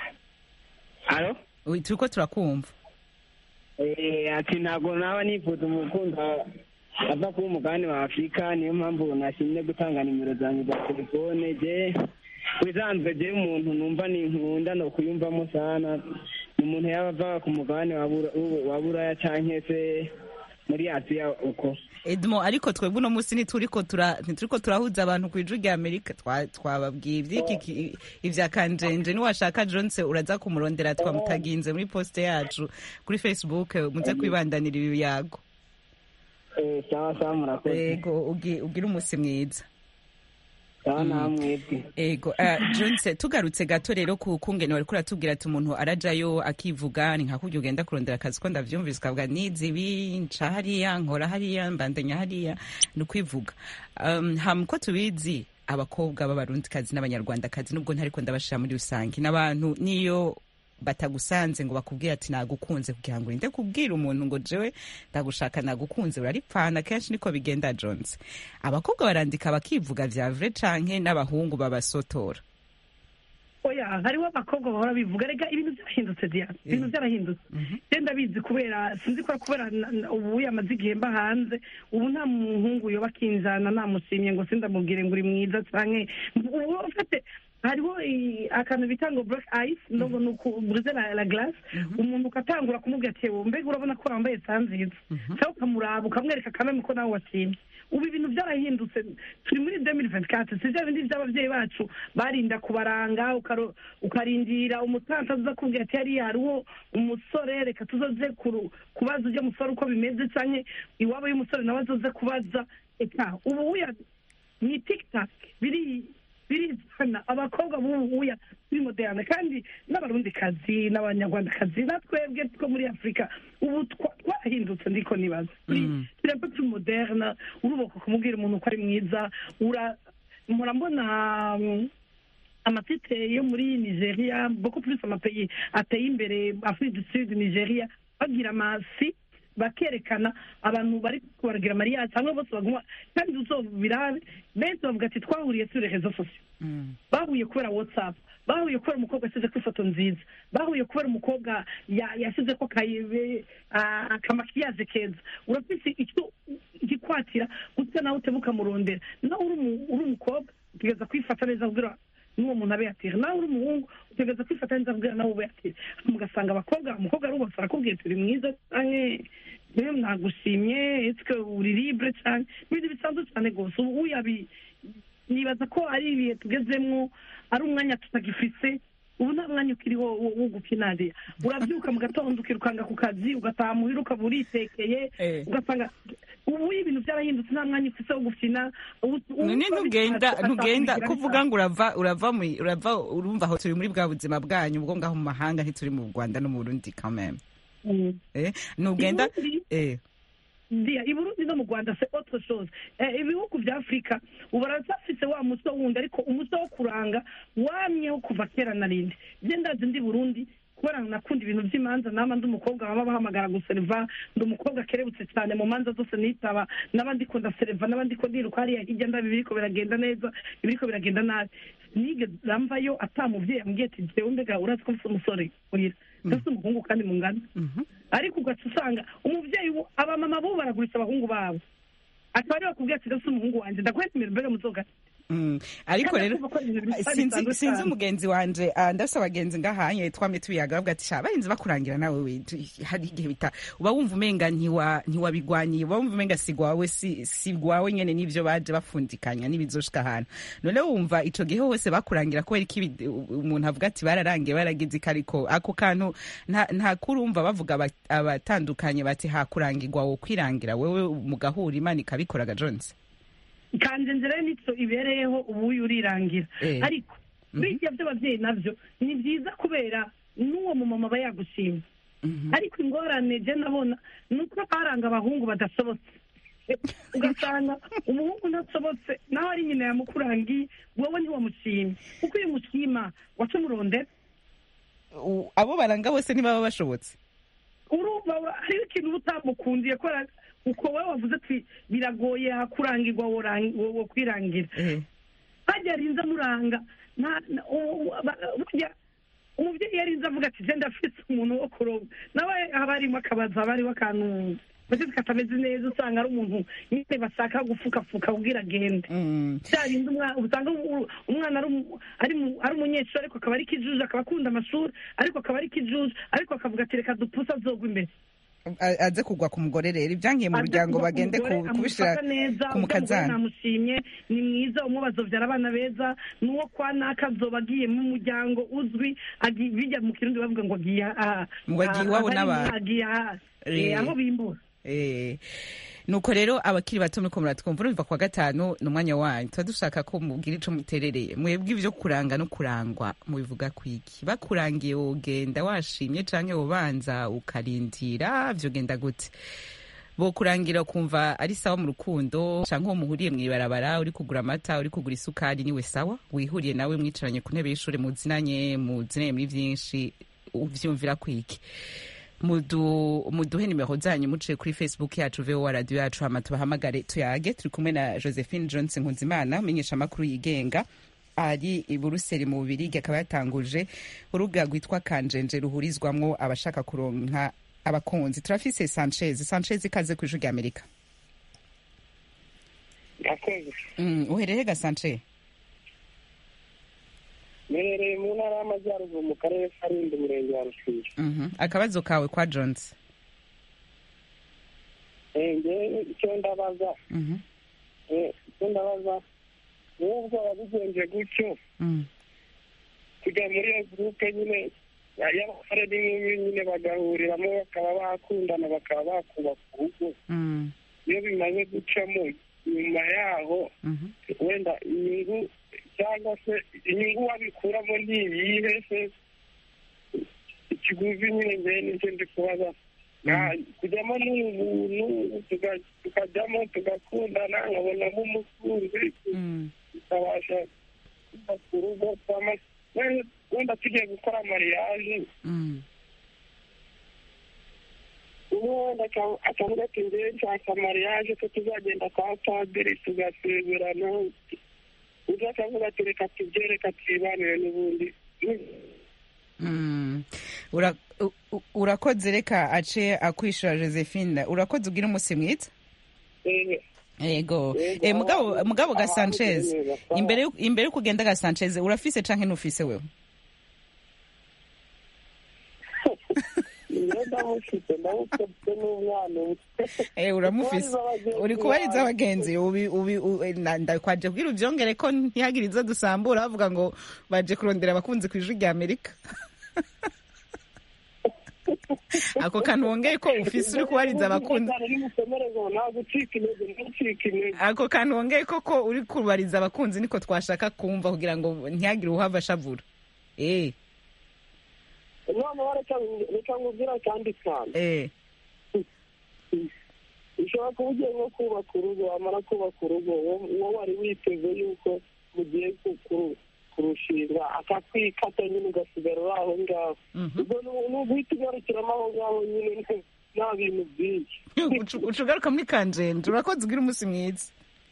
alo ui, turiko turakumva Eh, ati ntabwo naba nifuza umukunzi wa- ava kuba umugabane wa afurika niyo mpamvu nashimye gutanga nimero zanjye za telefone je bisanzwe je umuntu numva ni nkunda no kuyumvamo sana ni umuntu yaba ava ku mugabane wa Bura- wa buraya canke se muri asiya uko edmo ariko twebwe uno munsi ntituriko tura ntituriko turahuza abantu ku ijwi rya amerika Twa- twababwiye ivy'iki ki- ivya kanjenje niwashaka jonse uraza kumurondera twamutaginze muri poste yacu kuri facebook muze kwibandanira ibi biyago Eh, sawa sawa murakoze yego ugi- ugire umunsi mwiza sawa namwebwe ego uh, jonse tugarutse gato rero ku kungene wariko uratubwira ati umuntu arajayo akivuga ni nka kurya ugenda kurondera akazi ko ndavyumvise ukavuga nizi ibi nca hariya nkora hariya mbandanya hariya ni ukwivuga um, ham ko tubizi abakobwa b'abarundikazi n'abanyarwandakazi nubwo ntariko ndabashira muri rusange n'abantu niyo batagusanze ngo bakubwire ati nagukunze kugira ngo urinde kubwira umuntu ngo jewe ndagushaka nagukunze uraripfana kenshi niko bigenda jones abakobwa barandika bakivuga vya vrai canke n'abahungu babasotora oya hariho abakobwa bahora bivuga rega ibintu byarahindutse diya ibintu byarahindutse genda bizi kubera sinzi ko kubera na- na- ubu yamaze igihe mba hanze ubu nta muhungu yoba akinjana namushimye ngo sindamubwire ngo uri mwiza canke ubu ufite hariho i- akantu bita ngo black ice ndogo ni ukuburize la, la glace umuntu ukatangura kumubwira ati "Ewe, mbega urabona ko wambaye sa nziza cyangwa ukamuraba ukamwereka kameme ko nawe washimye ubu ibintu byarahindutse turi muri 2024 si bya bindi by'ababyeyi bacu barinda kubaranga ukaro- ukarindira umutansi aza kubwira ati hariya hariho umusore reka tuzoze kuru- kubaza ujya musore uko bimeze canke iwabo y'umusore nawe azoze kubaza eka ubu uya ni tiktak biri birizana abakobwa b'ubu uya biri moderne kandi n'abarundikazi n'abanyarwandakazi natwebwe two muri afurika ubu twa- twarahindutse ndiko nibaza turi turi un peu plus moderne uruboka kumubwira umuntu ko ari mwiza ura mpora mbona mm, amatite yo muri nigeria beaucoup plus amapeyi ateye imbere afrique du sud nigeria bagira amasi bakerekana abantu bari kubaragira mariage hamwe bose baguma kandi uzobirabe benshi bavuga ati twahuriye sur les réseaux sociaux bahuye kubera whatsapp bahuye kubera umukobwa yashyize ko ifoto nziza bahuye kubera umukobwa ya- yashyize ko kayibe ah, akamakiyaje keza urafise icyo igikwatira gutya nawe utebuka murondera nawe uri umu- uri umukobwa utegereza kwifata neza kugira n'uwo muntu abe yatira nawe uri umuhungu utegereza kwifata neza kugira nawe ube yatira mugasanga abakobwa umukobwa ari ubasara akubwiye turi mwiza canke niwe mwagushimye esike uri libre canke n'ibintu bisanzwe cyane rwose ubu uyabi nibaza ko ari ibihe tugezemwo ari umwanya tutagifise ubu nta mwanya ukiriho wo wo gukinariya urabyuka mu gatondo ukirukanga ku kazi ugataha muhira ukaba uritekeye Eh. ugasanga ubu ibintu byarahindutse nta mwanya ufise wo gukina ubu- ubu none biba ntugenda bishatse, ntugenda ugasanga kuvuga ngo urava urava mu- urava urumva aho turi muri bwa buzima bwanyu ubwo ngaho mu mahanga ntituri mu rwanda no mu burundi kameme Mm. eh ntugenda Ubundi- eh ndiya i burundi no mu rwanda se autre chose eh, ibihugu vya afurika ubu baracyafise wa muco wundi ariko umuco wo kuranga wamyeho kuva kera na rindi je ndazi ndi burundi kubera nakunda ibintu vy'imanza nama ndi umukobwa baba bahamagara guseriva ndi umukobwa akerebutse cyane mu manza zose nitaba naba ndiko ndaseriva naba ndiko ndiruka hariya hirya ndabi biriko biragenda neza ibiriko biragenda nabi nigeze mvayo ata muvyeyi ambwiye ati jewe mbega urazi ko mfise umusore muhira ndafise umuhungu kandi mungana ariko ugaca usanga umuvyeyi wo abamama bo baragurisha abahungu babo akaba ariwe bakubwira ati ndafise umuhungu wanje ndakwemera mbega muzoga Mm. ariko Kandi rero kumva ko ibintu bisa sinzi bisanzwe sinzi cyane. umugenzi wanje ah, ndafise abagenzi ngahanye twamye tubiyaga bavuga ati sha barinzi bakurangira nawe we tu- hari igihe bita uba wumva umenga ntiwa ntiwabigwaniye uba wumva umenga si gwawe si si gwawe nyene n'ivyo baje bafundikanya n'ibizoshika ahantu none wumva ico gihe hose bakurangira kubera iki ibi- umuntu avuga ati bararangiye baragize iki ariko ako kantu nta nta kurumva bavuga aba- abatandukanye bati hakurangirwa wo kwirangira wewe mugahura imana ikabikoraga Jones kanje nzira nico ibereyeho ubu uyu urirangira Eh. ariko bijya by'ababyeyi nabyo ni byiza kubera n'uwo mumama aba yagushimye ariko ingorane je nabona ni uko baranga abahungu badasobotse ugasanga umuhungu ntasobotse nawe ari nyina yamukurangiye wowe ntiwamushimye kuko iyo umushima waca umurondera U- abo baranga bose ntibaba bashobotse urumva wa- hariho ikintu uba utamukundiye ko ara- uko wowe wavuze ati biragoye kurangirwa worang- wo wo kwirangira Eh. hajya arinze amuranga nta- na- u- u- ba- burya umubyeyi yarinze avuga ati genda afite umuntu wo kuroba nawe haba harimo akabazo haba hariho akantu mbese katameze neza usanga ari umuntu nyine bashaka gufukafuka ubwira agende Mm. bya bindi umwa- usanga u- umwana ari umu- ari mu- ari umunyeshuri ariko akaba ari kijuju akaba akunda amashuri ariko akaba ari kijuju ariko akavuga ati reka dupuse azogwa imbere A- aze kugwa ku mugore rero ibyangiye mu muryango bagende ku- kubishira ku mukazana namushimye ni mwiza umwe bazobyara abana beza n'uwo kwa naka azoba agiye mu muryango uzwi agi- bijya mu kirundi bavuga ngo agiye aha Ngo agiye iwabo n'abantu. agiye aha Eh. Eh, aho bimbura Eh, nuko rero abakiri bato muriko muratwumva urumva kwa gatanu ni umwanya wanyu tuba dushaka ko mubwira ico muterereye mwebwe ivyo kuranga no kurangwa mubivuga kwiki bakurangiye wogenda washimye canke wobanza ukarindira vyogenda gute bokurangira ukumva ari sawa mu rukundo canke uwo muhuriye mw'ibarabara uri kugura amata uri kugura isukari niwe sawa wihuriye nawe mwicaranye ku ntebe y'ishure muzinanye muzinanye muri vyinshi uvyumvira kwiki mudu muduhe nimero zanyu muciye kuri facebook yacu vowa radio yacu hama tubahamagare tuyage turi kumwe na josephine johnson nkunzimana umenyesha amakuru yigenga ari i buruseli mu bubirigi akaba yatanguje urubuga rwitwa kanjenje ruhurizwamwo abashaka kuronka abakunzi turafise sanchez sanchez ikaze ku ijwi rya amerika yakoze mm, uhereye ga sanchez mbereye mu ntara y'amajyaruguru mu karere ka rulindo umurenge wa rusizi Mhm. akabazo kawe kwa jones ngewe icyo ndabaza Mhm. eh, icyo ndabaza n'ubwo wabigenje gutyo Mm. kujya muri iyo gurupe nyine y'abasore n'inkumi nyine bagahuriramo bakaba bakundana bakaba bakubaka urugo Mm. iyo bimaze gucamo nyuma yaho Mhm. wenda inyungu cyangwa se inyungu wabikuramo ni iyihe se ikiguzi nyine ngewe nicyo ndi kubaza Nta- kujyamo ni ubuntu tuga- tukajyamo tugakundana nkabonamo umukunzi Mm. tukabasha kubaka urugo twama- wenda- wenda tugiye gukora mariage Mm. umwe wenda aka- akavuga ati ngewe nshaka mariage ko tuzagenda kwa padiri tugasezerana undi akavuga ati reka tubyereka twibanire n'ubundi Mm. Ura- u- u- urakoze reka ace akwishura josephine urakoze ugira umunsi mwiza Eh, yego Yego, Eh, mugabo aho- mugabo ga aho sanchez ari neza, sawa. imbere yo- imbere yo kugenda ga sanchez urafise canke ntufise wewe iyo ndamufite ndamufite n'umwana umwe Eh, uramufise uri kubariza abagenzi ubi ubi u- eh, na- ndakwaje kubwira uvyongere ko ntihagire izo dusambura bavuga ngo baje kurondera abakunzi ku ijwi rya amerika ako kantu wongeye ko ufise uri kubariza abakunzi nimukomereze nta gucika intege nta gucika intege ako kantu wongeye koko uri kubariza abakunzi niko twashaka kumva kugira ngo ntihagire uhava ashavura eh noneho reka reka nkubwira kandi cyane eh ushobora kuba ugiye nko kubaka urugo wamara kubaka urugo wo- wowe wari witeze yuko mugiye ku- ku- kurushinga akakwikata nyine ugasigara uri aho ngaho Mhm. ubwo ni- ni uguhita ugarukiramo aho ngaho nyine nta- nta bintu byinshi Ucu- uca ugaruka muri kanjenje urakoze ugira umunsi mwiza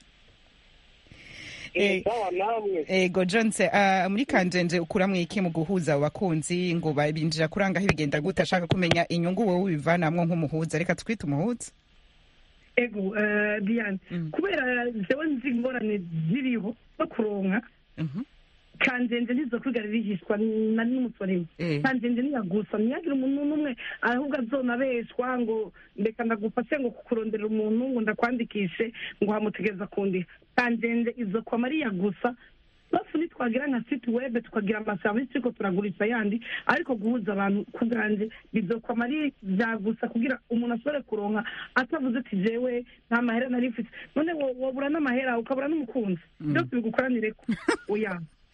Eh, sawa namwe ego jonse uh, muri kanjenje ukuramwo iki mu guhuza abo bakunzi ngo babinjira kurangaho ibigenda gute ashaka kumenya inyungu wowe ubivanamwo nk'umuhuza reka twite umuhuza ego eh, diane Mm. kubera jewe nzi ingorane ziriho zo kuronka Mhm. kanjenje ntizo kwigara rihishwa na n'umusorimo Eh. kanjenje ntiyagusa ntiyagire umuntu n'umwe ahubwo azonabeshwa ngo ndeka ndagufashe ngo kukurondera umuntu ngo ndakwandikishe ngo hamutegereza kundiha kanjenje izo kwa mariya gusa bafu nitwagira nka site web tukagira amaserivisi turiko turagurisha yandi ariko guhuza abantu ku bwanje bizokwa ari bya gusa kugira umuntu ashobore kuronka atavuze ati jewe nta mahera nari mfite none wo- wobura n'amahera ukabura n'umukunzi byose bigukoranireko oya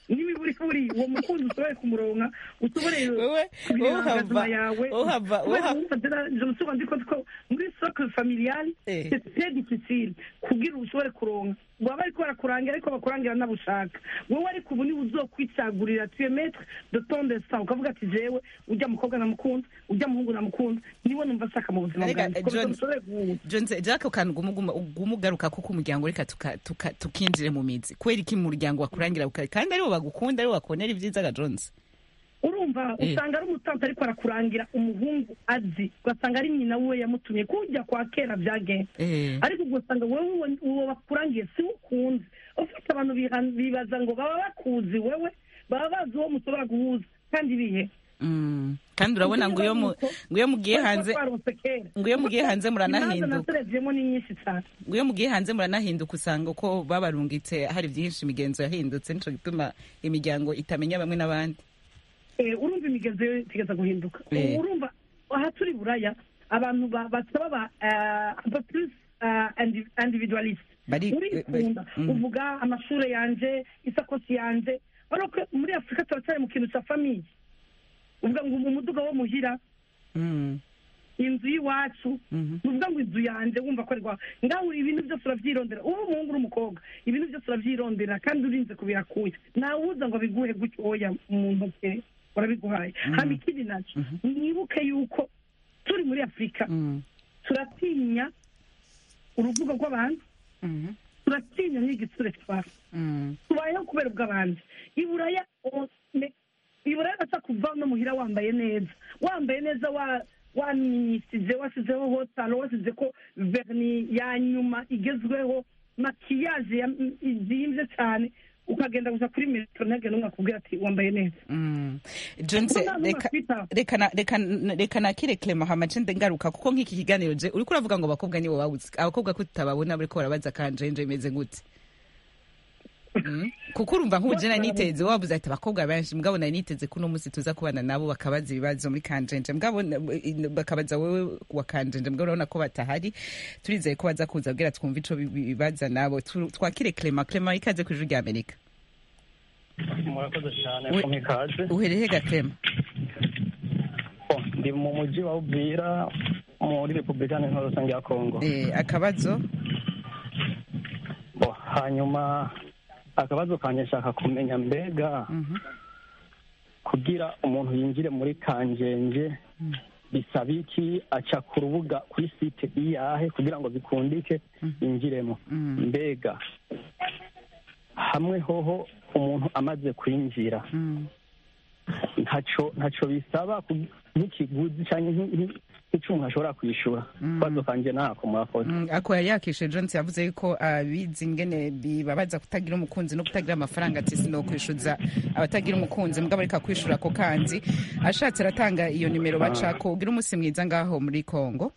n'imiburiburi uwo mukunzi ushobore kumuronka ushobore Wewe- kubireba wowe uhava- amagazima yawe wowe uhava- wowe kubera uhava- wumva dera- je me suis rendu compte ko muri socle familiale Eh. c'est très difficile kugira ushobore kuronka baba bariko barakurangira ariko bakurangira nabushaka wowe ariko ubu niwe uzokwicagurira tu es maître de ton destin ukavuga ati jewe ujya mukobwa namukunda ujya muhungu namukunda niwe numva nshaka mu buzima Arega, bwanjye komeza John- mushobore guhuza Jones jack kantu gumugaruka ko kumuryango reka tuka- tuka- tukinjire mu mizi kubera iki umuryango wakurangira ukari kandi aribo bagukunda aribo bakonera ibyiza ga Jones urumva Eh. usanga ari umutansi ariko arakurangira umuhungu azi ugasanga ari nyina we yamutumye kujya kwa kera byagenze eh ariko ugasanga wowe uwo- uwo bakurangiye si we ukunze ufite abantu biha- bibaza ngo baba bakuzi wewe baba bazi uwo mushobora guhuza kandi bihe mm. kandi urabona ngo iyo mu- ngo iyo mugiye hanze ngo iyo mugiye hanze muranahinduka nasereviyemo ni nyinshi cyane ngo iyo mugiye hanze muranahinduka usanga uko babarungitse hari byinshi imigenzo yahindutse nico gituma imiryango itamenya bamwe n'abandi Eh, urumva imigenzo yo itegeza guhinduka Eh. urumva aha turi buraya abantu ba- basaba ba eh, un peu plus eh, indi- individualiste Bari- urikunda eh, mm. uvuga amashuri yanje isakosi yanje ariko muri afurika turacyari mu kintu cya famiye uvuga ngo umuduga wo muhira Mm, inzu y'iwacu mhm. uvuga ngo inzu yanjye wumva ko ari rwawe ngaho ibintu byose urabyirondera uba umuhungu uri umukobwa ibintu byose urabyirondera kandi urinze kubirakuye ntawuza ngo abiguhe gutyo oya mu ntoki urabiguhaye hano ikindi nacyo mwibuke yuko turi muri afurika Mm, turatinya uruvugo rw'abantu mhm, turatinya n'igitsure twawe mm. tubayeho kubera ubw'abandi iburaya o- ne- iburaya baca kuva no muhira wambaye neza wambaye neza wa wamwisize wasizeho hotalo wasize ko verni ya nyuma igezweho makiyaje ya- izimbye cyane ukagenda gusa kuri metero ntihagire n'umwe akubwira ati wambaye neza Mm. Jones, Kuko nta n'umwe reka- akwitaho. reka na- reka na- reka nakire Clement hamace ngaruka kuko nk'iki kiganiro je uriko uravuga ngo abakobwa nibo babuze abakobwa ko tutababona bariko barabaza kanjenje imeze gute Mm. kuko urumva nk'ubu je nari niteze wabuze ati abakobwa benshi mugabo nari niteze ko uno munsi tuza kubana nabo bakabaza ibibazo muri kanjenje mugabo na- bakabaza wewe wa kanjenje mugabo urabona ko batahari turizeye ko baza kuza bwira twumva ico bi- bibaza nabo Tu- twakire Clement Clement ikaze ku ijuru rya Amerika murakoze cyane We- ko mikaze uhereye ga Clement Oh, ndi mu mujyi wa uvira muri repubulika y'intore rusange ya kongo eh akabazo Bo, hanyuma akabazo kanjye nshaka kumenya mbega Mhm. kugira umuntu yinjire muri kanjenje bisaba iki aca ku rubuga kuri site iyahe kugira ngo bikundike yinjiremo Mm. mbega hamwe hoho umuntu amaze kwinjira Mm. ntaco ntaco bisaba ku- nk'ikiguzi cyangwa nk- nk- nk'icyo umuntu ashobora kwishyura ikibazo kanjye ntako murakoze Mm, ako yari yakishe Jones yavuze yuko abizi ingene bibabaza kutagira umukunzi no kutagira amafaranga ati sinokwishuza abatagira umukunzi mugabo ariko kwishura ako kanzi ashatse aratanga iyo nimero bacako ugira umunsi mwiza ngaho muri Kongo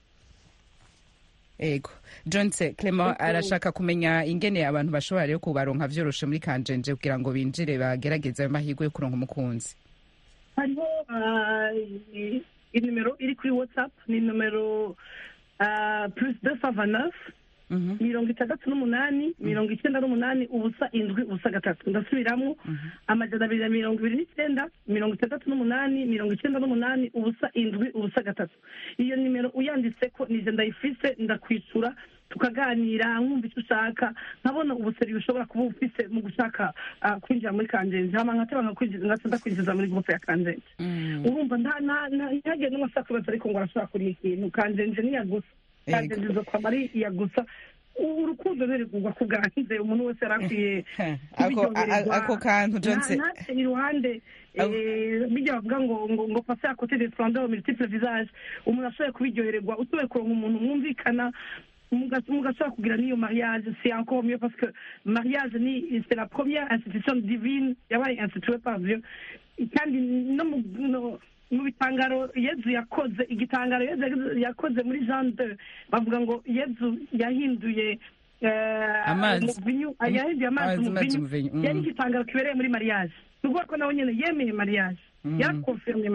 ego Jones Clement arashaka kumenya ingene abantu bashobora rero kubaronka vyoroshe muri kanjenje kugira ngo binjire bagerageze ayo mahirwe yo kuronka umukunzi hariho ah, i- inimero iri kuri whatsapp ni nomero ah, plus deux cent vingt neuf Mhm. mirongo itandatu n'umunani mirongo icyenda n'umunani ubusa indwi ubusa gatatu ndasubiramo amajana abiri na mirongo ibiri n'icyenda mirongo itandatu n'umunani mirongo icyenda n'umunani ubusa indwi ubusa gatatu iyo nimero uyanditse ko nije ndayifise ndakwicura tukaganira nkumva icyo ushaka nkabona ubuseri bushobora kuba ufise mu gushaka ah, kwinjira muri kanjenje hama nkateba nkakwinjiza ngasa ndakwinjiza muri gurupe ya kanjenje Mm. urumva nta nta nta ntihagire n'umwe ashaka kubaza ariko ngo arashobora kuriha ikintu kanjenje niya gusa Yego. kanjenje zo kwama ari iya gusa U- urukundo ntirigurwa ku bwanze umuntu wese yari akwiye ako a- kubiryohererwa. ako kantu Jones Nta- ntace iruhande eh, bijya bavuga ngo ngo ngo pase à côté des splendeurs multiples visages umuntu ashoboye kubiryohererwa utoye kuronka umuntu mwumvikana muga- mugashobora kugira n'iyo mariage c'est encore mieux parce que mariage ni c'est la première institution divine yabaye instituée par Dieu kandi no mu no- mu bitangaro yezu yakoze igitangaro yezu yakoze muri jean de bavuga ngo yezu yahinduye eh, Amazi. umuvinyu yahinduye amazi Amazi- amazi umuvinyu umuvinyu, mm. yari igitangaro kibereye muri mariage ni ukuvuga ko nawe nyine yemeye mariage Mm. yarakonfirmye mariage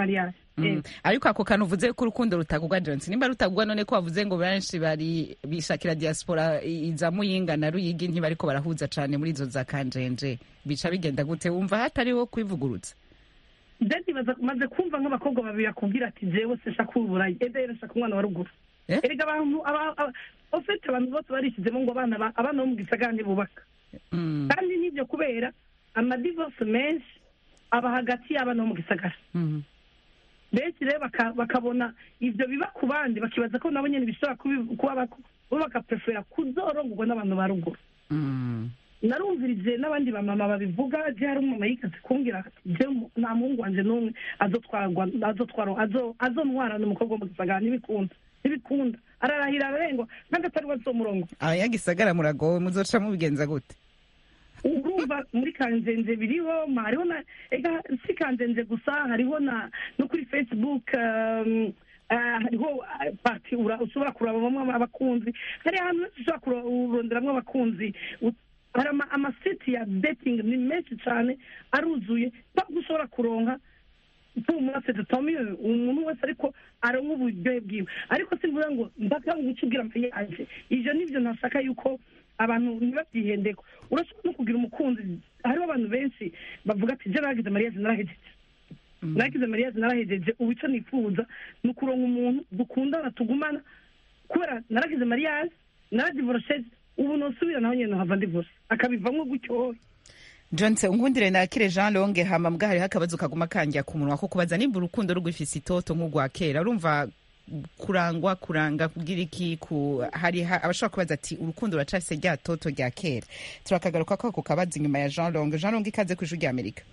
Mm. ariko ako kantu uvuze ko urukundo rutagugwa Johnson nimba rutagugwa none ko wavuze ngo benshi bari bishakira diaspora i- iza muyinga na ruyigi ntibariko barahuza cane muri izo za kanjenje bica bigenda gute wumva hatariho kwivugurutsa deti maze kumva nk'abakobwa babiri akubwira ati jewe se shaka uburayi ede shaka umwana wa ruguru Eh? erega abantu aba- aba- ofete abantu bose barishyizemo ngo abana ba- abana bo mu gisagara ntibubaka Mm. kandi n'ibyo kubera amadivorce menshi aba hagati y'abana bo mu gisagara Mm. benshi rero baka- bakabona ibyo biba ku bandi bakibaza ko nabo nyine bishobora kubi- kuba bako- bo bagaprefera kuzorongorwa n'abantu ba ruguru Mm. narumvirije n'abandi bamama babivuga je hari umumama yikaze kumbwira ati je mu- nta muhungu wanje n'umwe azotwarwa azotwara azo- azontwarana umukobwa wo mu gisagara ntibikunda ntibikunda ararahira ararengwa kandi atari we azomurongo abanyagisagara muragowe muzoca mubigenza gute urumva muri kanzenze biriho ma hariho na ega si kanzenze gusa hariho na no kuri facebook um, ah, hariho ah, parti ura- ushobora kurabamo abakunzi hari ahantu henshi ushobora kuronderamwo abakunzi U- hari ama- amasiti ya dating ni menshi cyane aruzuye ntabwo ushobora kuronka tumase tutamiye umuntu wese ariko aronka uburyohe bwiwe ariko simvuga ngo ndaka nguca ubwira amaye yanje ivyo nivyo ntashaka yuko abantu ntibabyihendeko urashobora no kugira umukunzi hariho abantu benshi bavuga ati je naragize mariage narahejeje naragize mariage narahejeje ubu ico nifuza ni ukuronka umuntu dukundana tugumana kubera naragize mariage naradivorosheje ubu nosubira naho nyene nohava ndivorce akabivamwo gutyo Johnson nkundire nakire Jean Longe hama mbwa hariho akabazo kaguma kanjya ku munwa ko kubaza nimba urukundo rugifise itoto nk'urwa kera urumva kurangwa kuranga kugira iki ku hari ha- abashobora kubaza ati urukundo ruracafise rya toto rya kera turakagaruka ko ako kabazo inyuma ya Jean Longe Jean Longe ikaze ku ijwi rya Amerika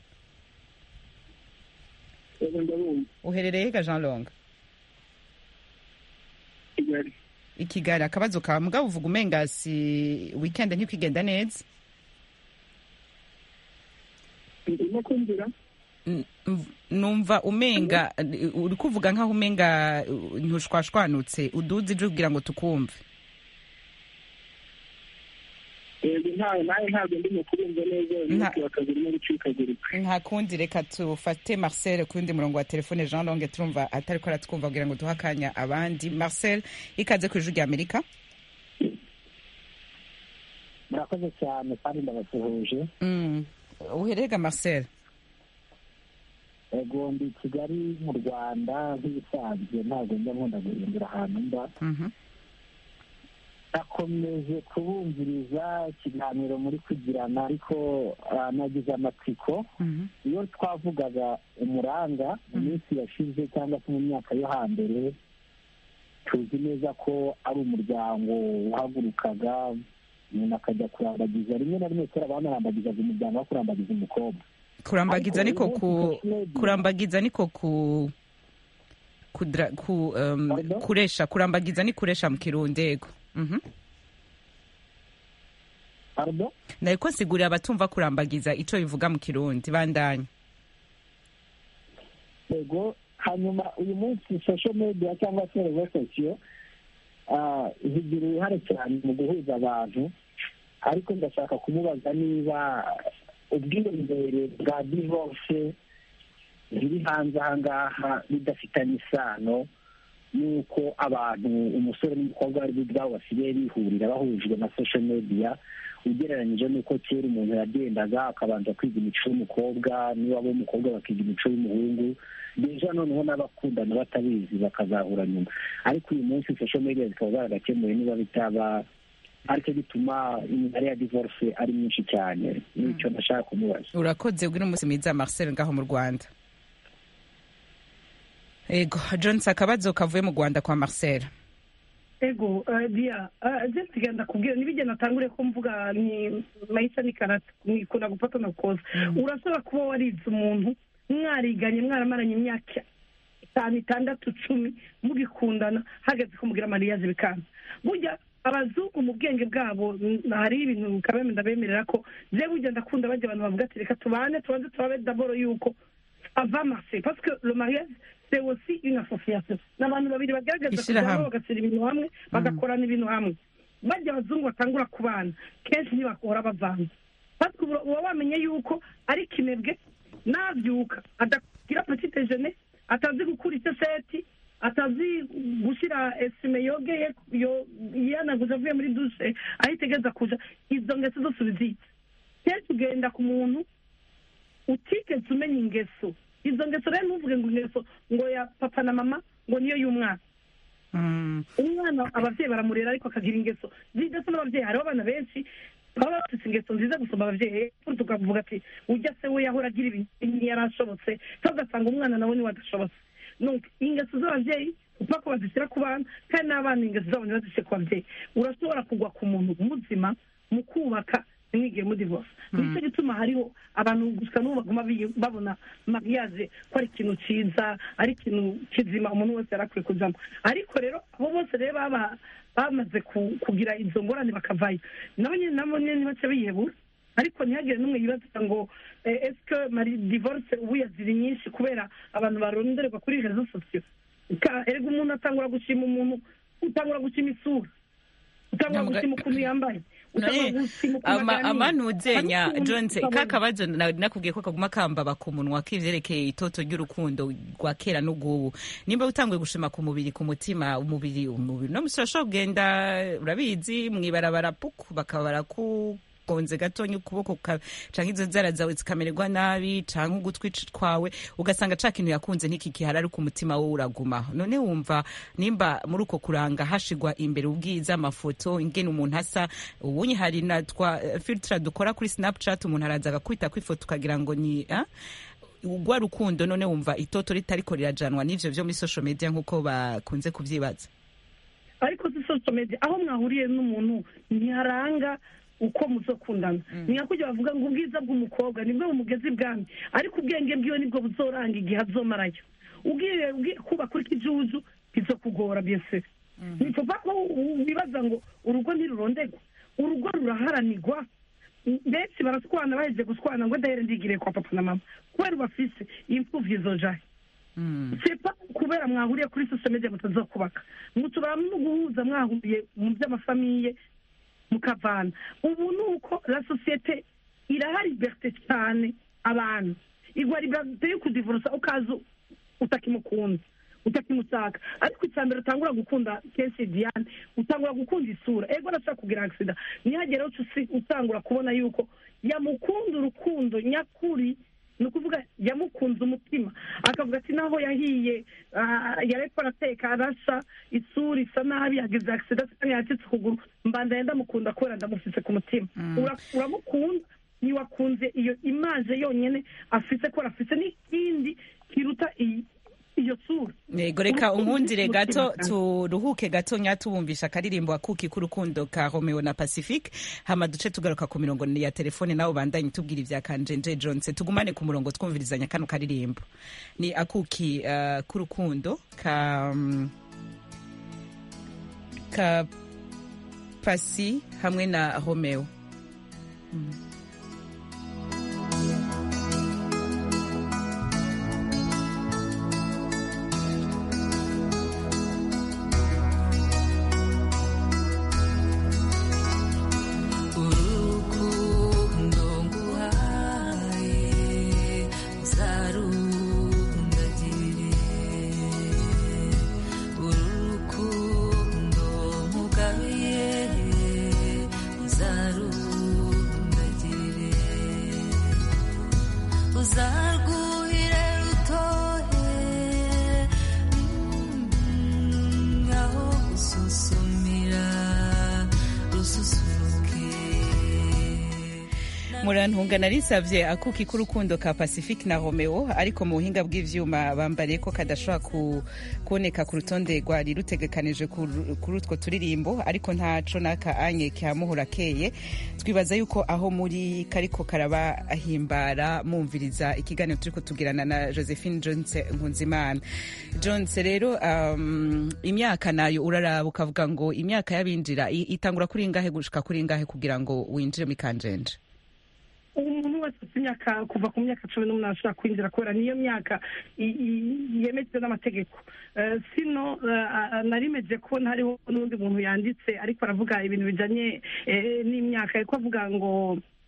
uherereye hega Jean Longe kigali i Kigali akabazo kawe mugabo uvuga umenga si weekend ntikigenda neza ndimo kumvira N- mv- numva umenga uri kuvuga nkaho umenga uh, ntushwashwanutse uduze ije kugira ngo tukumve yego ntawe nawe ntabwo ndimo kubumva neza Nta- umunsi wa kabiri no gucikagurika nta kundi reka tufate marcel ku wundi murongo wa telefone jean longe turumva atari ko aratwumva kugira ngo duhe akanya abandi marcel ikaze ku ijwi rya amerika murakoze cyane kandi ndabasuhuje Mm. uherega marcel ego ndi kigali mu rwanda nk'ibisanzwe ntabwo njya nkunda guhindura ahantu mba Mhm. nakomeje kubumviriza ikiganiro muri kugirana ariko ah, nagize amatsiko Mhm. iyo twavugaga umuranga mu minsi yashize cyangwa se mu myaka yo hambere tuzi neza ko ari umuryango wahagurukaga umuntu akajya kurambagiza rimwe na rimwe kera banarambagizaga umuryango wo kurambagiza umukobwa kurambagiza Ariko niko uyu ku munsi social media- kurambagiza niko ku kudra, ku um, Pardon? kuresha kurambagiza ni kuresha mu kirundi yego Mhm. Pardon? nariko nsigurira abatumva kurambagiza ico bivuga mu kirundi bandanya yego hanyuma uyu munsi social media cyangwa se rezo sosiyo ah, zigira uruhare cyane mu guhuza abantu ariko ndashaka kumubaza niba ubwiyongere bwa divorce ziri hanze aha ngaha bidafitanye isano n'uko abantu umusore n'umukobwa bari ubwabo basigaye bihurira bahujwe na social media ugereranyije n'uko kera umuntu yagendaga akabanza kwiga imico y'umukobwa niwaba w'umukobwa bakiga imico y'umuhungu deja noneho n'abakundana batabizi bakazahura nyuma ariko uyu munsi social media zikaba zaragakemuye niba bitaba aricyo gituma imibare ya divorce ari myinshi cyane nicyo ndashaka kumubaza urakoze ubwira umunsi mwiza marcel ngaho mu rwanda ego johnson akabazo kavuye mu rwanda kwa marcel ego eh, dia eh, je nsigenda kubwira nibije natangure ko mvuga ni maisha ni karate nikunda gufata na koza urashobora kuba warize umuntu mwariganye mwaramaranye imyaka itanu itandatu cumi mugikundana hageze ko mugira mariage bikanza burya abazungu mu bwenge bwabo mm, hariho ibintu kabeme ndabemerera ko je burya ndakunda bajya abantu bavuga ati reka tubane tubanze turabe daboro yuko ava marcher parce que le mariage c'est aussi une association ni abantu babiri bagaragaza Ishirahamwe. kujyamo bagashyira ibintu hamwe bagakorana ibintu hamwe bajya abazungu batangura kubana kenshi ntibakora bavanze parce que uba uba wamenye yuko ari kinebwe nabyuka adagira petit déjeuner atazi gukura iseseti atazi gushyira esime yogeye yo- yanaguze avuye muri dushe aho itegereza kuja izo ngeso zose ubizitse kenshi ugenda ku muntu utigeze umenya ingeso izo ngeso rero ntuvuge ngo ingeso ngo ya papa na mama ngo niyo y'umwana Mm. umwana ababyeyi baramurera ariko akagira ingeso zidasa n'ababyeyi hariho abana benshi baba bafite ingeso nziza gusoma ababyeyi tukavuga ati ujya se we yahora agira ibintu ntiyari ashobotse cyangwa ugasanga umwana nawe niwe adashobotse Donc, ingeso z'ababyeyi upfa ko bazishyira ku bana kandi n'abana ingeso zabo ntibazishyire ku babyeyi urashobora kugwa ku muntu muzima mu kubaka ntimwigire muri divorce nicyo gituma hariho abantu gusa n'ubu baguma biyi- babona mariage ko ari ikintu cyiza ari ikintu kizima umuntu wese yari akwiye kujyamo ariko rero abo bose rero baba bamaze ku- kugira izo ngorane bakavayo nabo nyine nabo nyine ntibace biyebura ariko ntihagire n'umwe yibaza ngo eh, est-ce que mari divorce ubu yaziri nyinshi kubera abantu barondererwa kuri rezo sosiyo Ka- erega umuntu atangura gushima umuntu utangura gushima isura utangura Ntabwo- gushima ukuntu yambaye utangura None, gushima ukuntu ama aganira. amanuzenya Ariko umuntu jonse ukabona- kakabazo nari nakubwiye ko kaguma kambaba ku munwa k'ivyerekeye itoto ry'urukundo rwa kera n'ubwubu nimba utanguye gushima ku mubiri ku mutima umubiri umubiri no musi urashobora kugenda urabizi mwibarabara puku bakaba barakugonze gatonya ukuboko ka- canke izo nzara zawe zikamererwa nabi canke ugutwi twawe ugasanga ca kintu yakunze ntikikihari ariko umutima wowe uraguma none wumva nimba muri uko kuranga hashigwa imbere ubwiza amafoto ingene umuntu asa ubunye hari na twa eh, filtre dukora kuri snapchat umuntu araza agakwita kwifoto ukagira ngo ni ah? ugwa rukundo none wumva itoto ritariko rirajanwa n'ivyo vyo muri social media nk'uko bakunze kuvyibaza ariko si social media aho mwahuriye n'umuntu ntiharanga uko muzokundana ni nka kujya bavuga ngo ubwiza bw'umukobwa nibwo bumugeze ibwami ariko ubwenge bwiwe nibwo buzoranga igihe azomarayo ugiye ugiye kuba kuri kijuju bizokugora byese ni kuva ko wibaza ngo urugo ntirurondegwa urugo ruraharanirwa benshi baraswana baheje guswana ngo ndahere ndigire kwa papa na mama kubera bafise impfuvyi zojahe sepa kubera mwahuriye kuri social media mutazokubaka muturaba no guhuza mwahuriye mu by'amafamiye mukavana ubu ni uko la societe iraha liberite cyane abantu igwa liberite yo kudivurusa ukaza utakimukunda utakimushaka ariko icya mbere utangura gukunda kenshi diane utangura gukunda isura ego arashaka kugira agisida ntihagere aho usi- utangura kubona yuko yamukunda urukundo nyakuri ni ukuvuga yamukunze umutima akavuga ati naho yahiye ah, yareko arateka arasa isura isa nabi yagize agisida cyangwa yacitse ukuguru mbandaye ndamukunda kubera ndamufise ku mutima Ura- uramukunda ntiwakunze iyo imaje yonyine afise ko afise n'ikindi kiruta iyi- iyo sura yego reka Urukundo unkundire rufite gato umutima cyane. turuhuke gato nya tubumvisha akaririmbo akuki k'urukundo ka romeo na pacifique hama duce tugaruka ku mirongo ya telefone nawe bandanye tubwira ibya kanjenje jonse tugumane ku murongo twumvirizanya kano karirimbo ni akuki uh, k'urukundo ka mm, ka pasi hamwe na romeo urukundo nguhaye uzarundagirire urukundo nkugabiye uzarundagirire uzarwuhire rutohe mm, aho gususumira rususuruke murantunga narisavye akuki k'urukundo ka pacifique na romeo ariko mu buhinga bw'ivyuma bambariye ko kadashobora ku, kuboneka ku rutonde rwari rutegekanije kuri kuri utwo turirimbo ariko ntaco n'aka anye kihamuhura keye twibaza yuko aho muri kariko karabahimbara mumviriza ikiganiro turiko tugirana na josephine jones nkunzimana jones rero um, imyaka nayo uraraba ukavuga ngo imyaka y'abinjira i- itangura kuri ingahe gushika kuri ingahe kugira ngo winjire mu ikanjenje umuntu wese ufite imyaka kuva ku myaka cumi n'umunani ashobora kwinjira kubera niyo myaka i- i- yemejwe n'amategeko Eh, sino eh, ah, narimeje ko hariho n'undi muntu yanditse ariko aravuga ibintu bijanye eh, n'imyaka ariko avuga ngo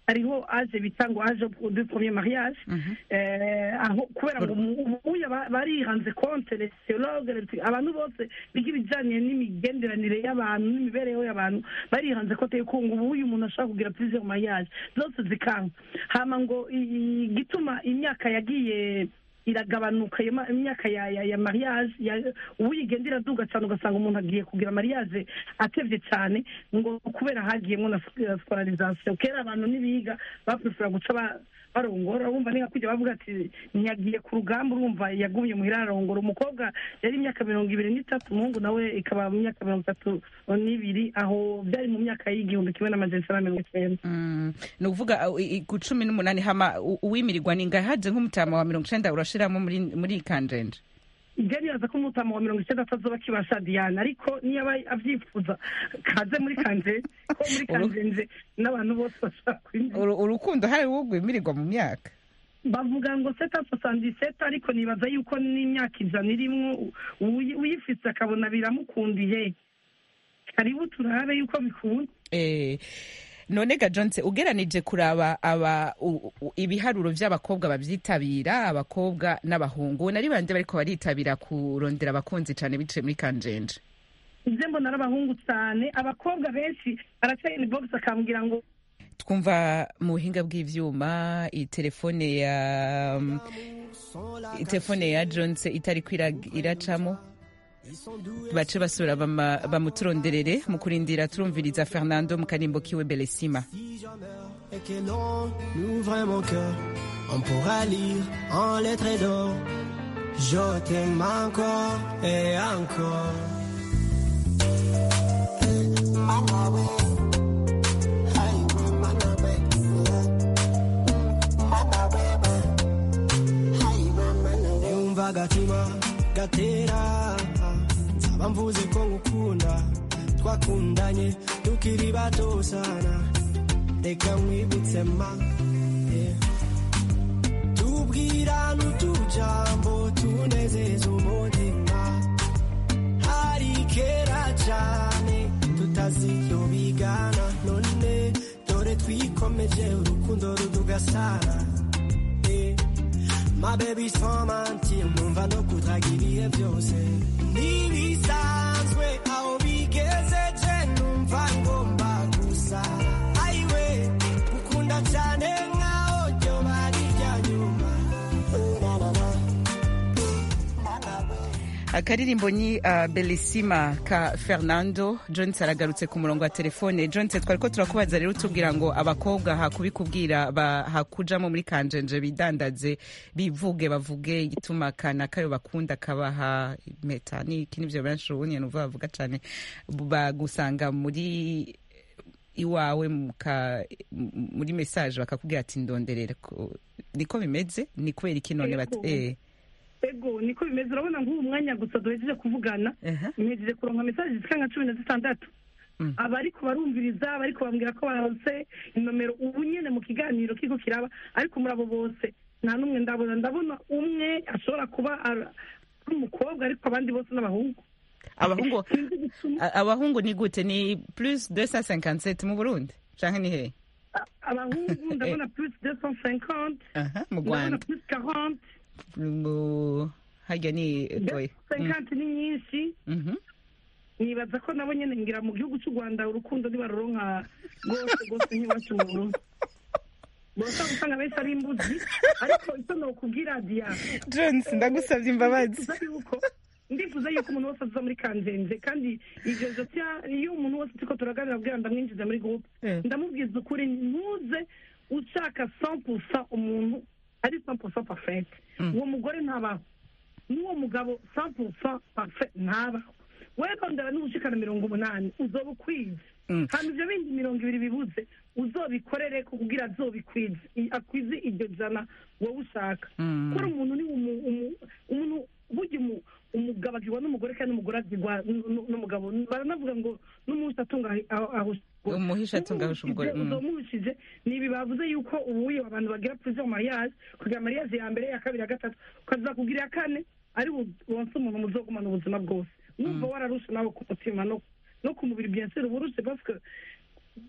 hariho aje bita ngo aje du premier mariage eh, aho kubera ngo ubu ubu ba- barihanze konte les sociologues les- abantu bose biga ibijyanye n'imigenderanire y'abantu n'imibereho y'abantu barihanze konte yuko ngo ubu uyu muntu ashobora kugira plusieurs mariage zose zikanga hama ngo i- igituma imyaka yagiye iragabanuka iyo ma- imyaka ya ya, ya mariage ya- ubu igenda iraduga cyane ugasanga umuntu agiye kugira mariage atevye cyane ngo kubera hagiyemo na scolarisation kera abantu nibiga baprefera guca ba- barongora urumva ni nka kujya bavuga ati ntiyagiye ku rugamba urumva yagumye muhira ararongora umukobwa yari imyaka mirongo ibiri n'itatu umuhungu nawe ikaba mu myaka mirongo itatu n'ibiri aho byari mu myaka y'igihumbi kimwe n'amajana icyenda na mirongo icyenda Mm, ni ukuvuga uh, i- i- ku cumi n'umunani hama u- uwimirirwa ni ngahe haje nk'umutama wa mirongo icenda urashiramo muri muri iyi kanjenje ibyo nibaza ko umutama wa mirongo icyenda atazoba akibasha diane ariko niyo aba abyifuza kaze muri kanjenje ko muri kanjenje n'abantu bose bashaka kwinjira Uru- urukundo hari uwo rwimirirwa mu myaka bavuga ngo seta sosandiseta ariko nibaza yuko n'imyaka ijana irimwo uyi- uyifise akabona biramukundiye karibu turabe yuko bikunda Eh, none ga jonse ugeranije kuraba aba u- u- ibiharuro vy'abakobwa bavyitabira abakobwa n'abahungu nari bande bariko baritabira kurondera abakunzi cane biciye muri kanjenje ibyo mbona ari abahungu cyane abakobwa benshi aracaye ni box akambwira ngo twumva mu buhinga bw'ivyuma itelefone ya itelefone ya jonse itariko ira- iracamo bace basubira bama- bamuturonderere mu kurindira turumviriza fernando mu karimbo kiwe belesima et que l'on ouvre mon cœur, on pourra lire en lettres d'or. Je t'aime encore et encore. Yumva agatima gatera nsaba mvuze ko ngukunda twakundanye tukiri bato sana reka nkwibutse ma yeah. tubwirana utujambo tunezeza umutima hari kera cyane tutaziryo bigana none dore twikomeje urukundo rudugasana yeah. ma baby sans mentir numva no kutagira ibihe byose ntibisanzwe aho bigezeje numva ngomba gusa ayiwe gukunda cyane nkaho ryo bari rya nyuma akaririmbo ni uh, belisima ka fernando jones aragarutse ku murongo wa telefone jones twari ko turakubaza rero tubwira ngo abakobwa hakubikubwira ba- hakujamo muri kanjenje bidandaze bivuge bavuge igituma kana kayo bakunda kabaha impeta n'iki nivyo benshi ubu nyene uva bavuga cane bagusanga muri iwawe muka- m- muri message bakakubwira ati ndonderera ko- niko bimeze ni kubera iki none bati Yego. eh ego niko bimeze urabona nk'ubu mwanya gusa duhejeje kuvugana mpejeje kuronka mesaje zifite nka cumi na zitandatu abariko barumviriza abariko bambwira ko baronse inomero ubu nyene mu kiganiro kiko kiraba ariko muri abo bose nta n'umwe ndabona ndabona umwe ashobora kuba ari ari umukobwa ariko abandi bose n'abahungu abahungu a- abahungu ni gute ni plus 257 mu burundi canke ni hehe abahungu ndabona plus deux cent cinquante Aha, mu ndabona rwanda plus quarante mu harya ni oya. cinquante ni nyinshi Mhm. nibaza ko nabo nyene ngira mu gihugu cy'u rwanda urukundo ntibaruronka rwose rwose nk'iwacu mu burundi bose usanga benshi ari imbuzi ariko icyo nokubwira diya jones ndagusabye imbabazi ndifuza yuko ndifuza yuko umuntu wese aza muri kanzenze kandi ivyo vyotya iyo umuntu wese turiko turaganira abwira ndamwinjiza muri groupe Eh. ndamubwiza ukuri ntuze ushaka 100% umuntu ari 100% parfait uwo mugore ntabaho n'uwo mugabo 100% parfait ntabaho wewe rondera n'ubushikana mirongo umunani uzoba ukwize Mm. hama ivyo bindi mirongo ibiri bibuze uzobikorere ko kugira azobikwize I- akwize iryo jana wowe ushaka Mm. kuri umuntu ni umu- umu- umuntu burya umu- umugabo agirwa n'umugore kandi n'umugore agirwa n- n- n'umugabo baranavuga ngo n'umunsi atunga ahi- aho- ahusha umugore. Umuhisha atunga ahusha umugore, Umuhishije, mm. uzomuhishije ni ibi bavuze yuko ubuye abantu bagira plusieurs mariage kugira mariage ya mbere ya kabiri ya gatatu ukaza kugira iya kane ari bu- wonse umuntu muzogumana ubuzima bwose numva wararushe nawe ku mutima no no ku mubiri bien sûr uba urushe parce que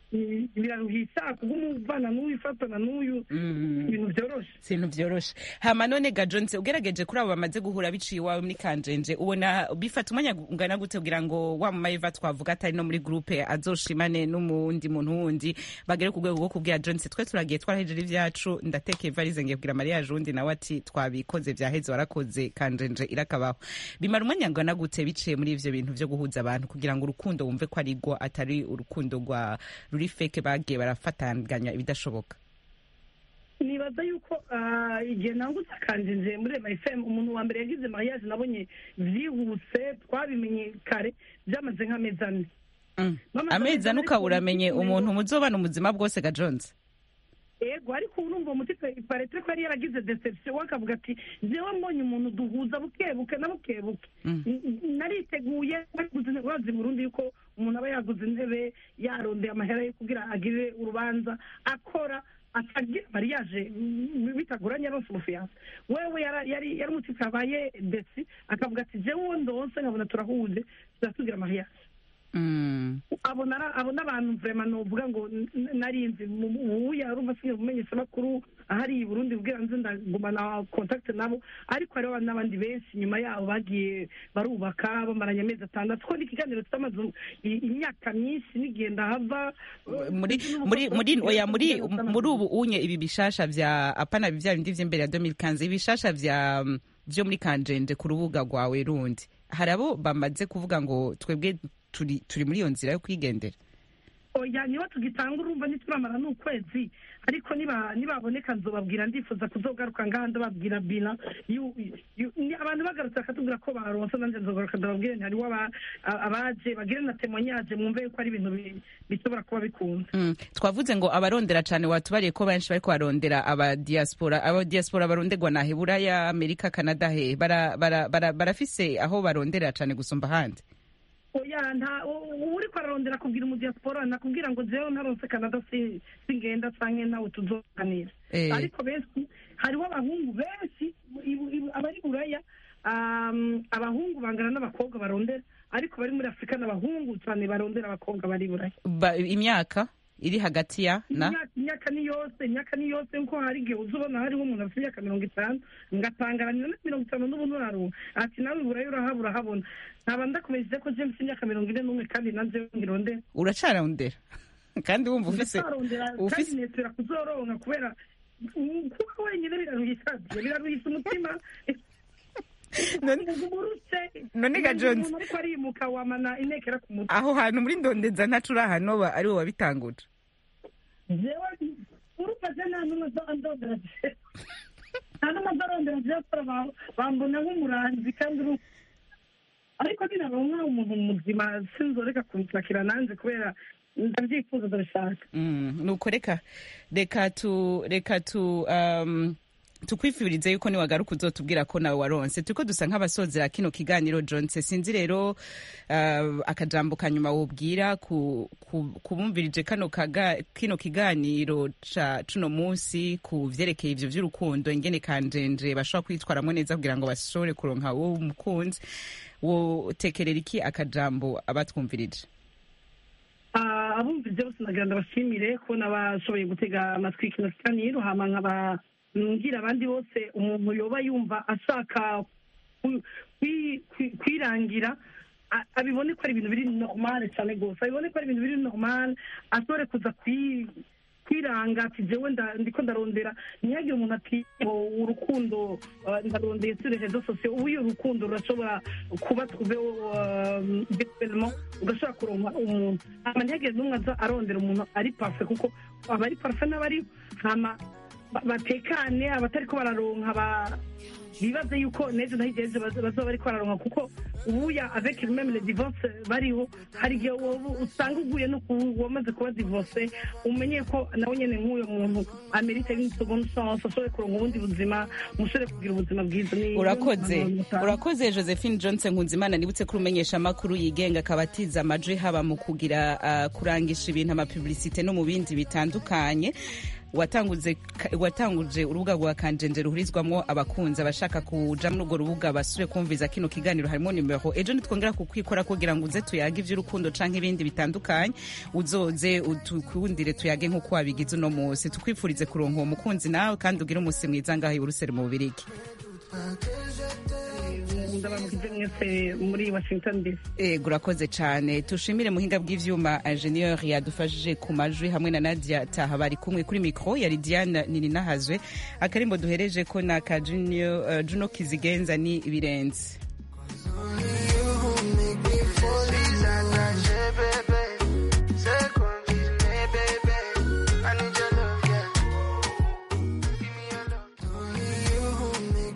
i- biraruhisha kuguma uvana n'uyu ifatana n'uyu ibintu byoroshe ibintu vyoroshe hama none ga Jones ugerageje kuri abo bamaze guhura biciye iwawe muri kanjenje ubona bifata umwanya ungana gute kugira ngo wa mumayiva twavuga atari no muri groupe azoshimane n'umundi muntu wundi bagere ku rwego rwo kubwira Jones twe turagiye twarahejeje ivyacu ndatekeye varize ngiye kugira mariage undi nawe ati twabikoze vyaheze warakoze kanjenje irakabaho bimara umwanya ungana gute biciye muri ivyo bintu vyo guhuza abantu kugira ngo urukundo wumve ko ari rwo atari urukundo rwa ruri feke bagiye barafatanganya ibidashoboka nibaza yuko ah, igihe nangutse akanjenje muri rema fm umuntu wa mbere yagize mariage nabonye vyihuse twabimenye kare byamaze nk'amezi ane Mama, amezi ane ukaba uramenye umuntu muzobana ubuzima bwose ga Jones ego ariko urumva umuti paretre ko yari yaragize deception we akavuga ati jewe mbonye umuntu duhuza buke buke na buke buke N- n- nariteguye baguze intebe bazi Burundi yuko umuntu aba yaguze intebe yarondeye amahera yo kugira agire urubanza akora atagira mariage mm, bitagoranye aronse umufiyanse wewe yara- yari yari umuti abaye desi akavuga ati jewe uwo ndonse nkabona turahuje turasugira mariage abona ara- abona abantu vrema novuga ngo n- n- narinzi ubu yarumva sinye kumenyesha makuru ahari i Burundi bwira nzi ndagumana contact nabo ariko hariho n'abandi benshi nyuma yabo bagiye barubaka bamaranye amezi atandatu ko n'ikiganiro cyamaze i- imyaka myinshi nigenda hava muri muri muri oya muri muri ubu unye ibi bishasha vya apana vya bindi vy'imbere ya 2015 ibishasha vya mm, vyo muri kanjenje ku rubuga rwawe rundi hari abo bamaze kuvuga ngo twebwe turi turi muri iyo nzira yo kwigendera oya niba tugitanga urumva ntituramara n'ukwezi ariko niba nibaboneka nzobabwira ndifuza kuzogaruka ngaha ndababwira bina yu- yu- ni- abantu bagarutse bakatubwira ko baronse nanjye nzogaruka ndababwire nti hariho aba- a- abaje bagire na temonyaje mwumve yuko ari ibintu bi- bishobora kuba bikunze Mm, twavuze ngo abarondera cane watubariye ko benshi bariko barondera aba diaspora aba diaspora baronderwa na Buraya Amerika Canada he bara, bara, bara, barafise aho barondera cane gusumba ahandi oya nta u- uriko ararondera kubwira umudiaspora nakubwira ngo jewe ntaronse canada si- singenda canke nawe tuzoganira Eh. ariko benshi hariho abahungu benshi ibu- ibu- abari buraya um, abahungu bangana n'abakobwa barondera ariko bari muri afurika n'abahungu cyane barondera abakobwa bari buraya ba, imyaka iri hagati ya na imyaka imyaka ni yose imyaka ni yose nkuko hari igihe uza ubona hariho umuntu afite imyaka mirongo itanu ngatangaranya na mirongo itanu n'ubu nuraruha ati nawe burayi urahabura urahabona nkaba ndakomeje ko je mfite imyaka mirongo ine n'umwe kandi nanjye ngirondera uracarondera kandi wumva ufise ndacarondera kandi ufise netera kuzoronka kubera mm, kuba wenyine biraruhisha biraruhisha umutima umurutse none ga Jones umuntu ariko arimuka wamana inekera ku mutwe aho hantu muri ndondeza ntacu uri ahantu ba ari wowe wabitanguje jewe urufashe nta n'umwe ndondera jewe nta n'umwe ndarondera jewe kubera ba- bambona nk'umuranzi kandi uru ariko ninaronka umuntu muzima sinzoreka kunshakira nanjye kubera ndabyifuza ndabishaka Mm, nuko reka reka tu reka tu um, tukwifurize yuko niwagaruka uzotubwira ko nawe waronse turiko dusa nk'abasozera kino kiganiro jonse sinzi rero uh, akajambo kanyuma wobwira ku, ku, kubumvirije kano kaga, kino kiganiro ca cuno munsi ku vyerekeye ivyo vy'urukundo ingene kanjenje bashobora kwitwaramwo neza kugira ngo bashobore kuronka wo umukunzi wotekerera iki akajambo abatwumvirije Ah, abumvise bose nagira ndabashimire kubona bashoboye gutega amatwi kino kiganiro hama nkaba ngira abandi bose umuntu yoba yumva ashaka ku- kwi- kwi- kwirangira a- abibone ko ari ibintu biri normal cyane rwose abibone ko ari ibintu biri normal ashobore kuza kwi kwiranga ati jewe nda- ndiko ndarondera ntihagire umuntu ati ngo urukundo ah, ndarondeye sur les réseaux sociaux ubu iyo urukundo rurashobora kuba tuve virtuellement ugashobora kuronka umuntu hama ntihagire n'umwe aza arondera umuntu ari parfait kuko abari parfait n'abari hama ba- batekane abatariko bararonka ba bibaze yuko n'ejo naho igihe ejo baza- bazoba bariko bararonka kuko ubuya avec même les divorce bariho hari igihe wowe usanga uguye no ku wamaze kuba divorce umenye ko nawe nyene nk'uyo muntu amerite une seconde chance ashobore kuronka ubundi buzima mushobore kugira ubuzima bwiza Ni- urakoze ni- urakoze josephine johnson nkunzimana nibutse ko urumenyesha amakuru yigenga akaba atiza amajwi haba mu kugira uh, kurangisha ibintu amapublicite no mu bindi bitandukanye watanguze watanguje urubuga rwa kanjenje ruhurizwamo abakunzi abashaka kuja muri urwo rubuga basubire kumviza kino kiganiro harimo nimero ejo nitwongera kukwikora kugira ngo uze tuyage ivy'urukundo canke ibindi bitandukanye uzoze utukundire tuyage nk'uko wabigize uno munsi tukwifurize kuronka uwo mukunzi nawe kandi ugire umunsi mwiza ngaho i buruseli mu bubirigi ndabamukize mwese muri washington dc ego urakoze cyane tushimire muhinga bw'ivyuma ingenieur yadufashije ku majwi hamwe na nadia taha bari kumwe kuri mikro yari diana nininahazwe akarimbo duhereje ko na ka junior uh, juno kizigenza ni ibirenze Only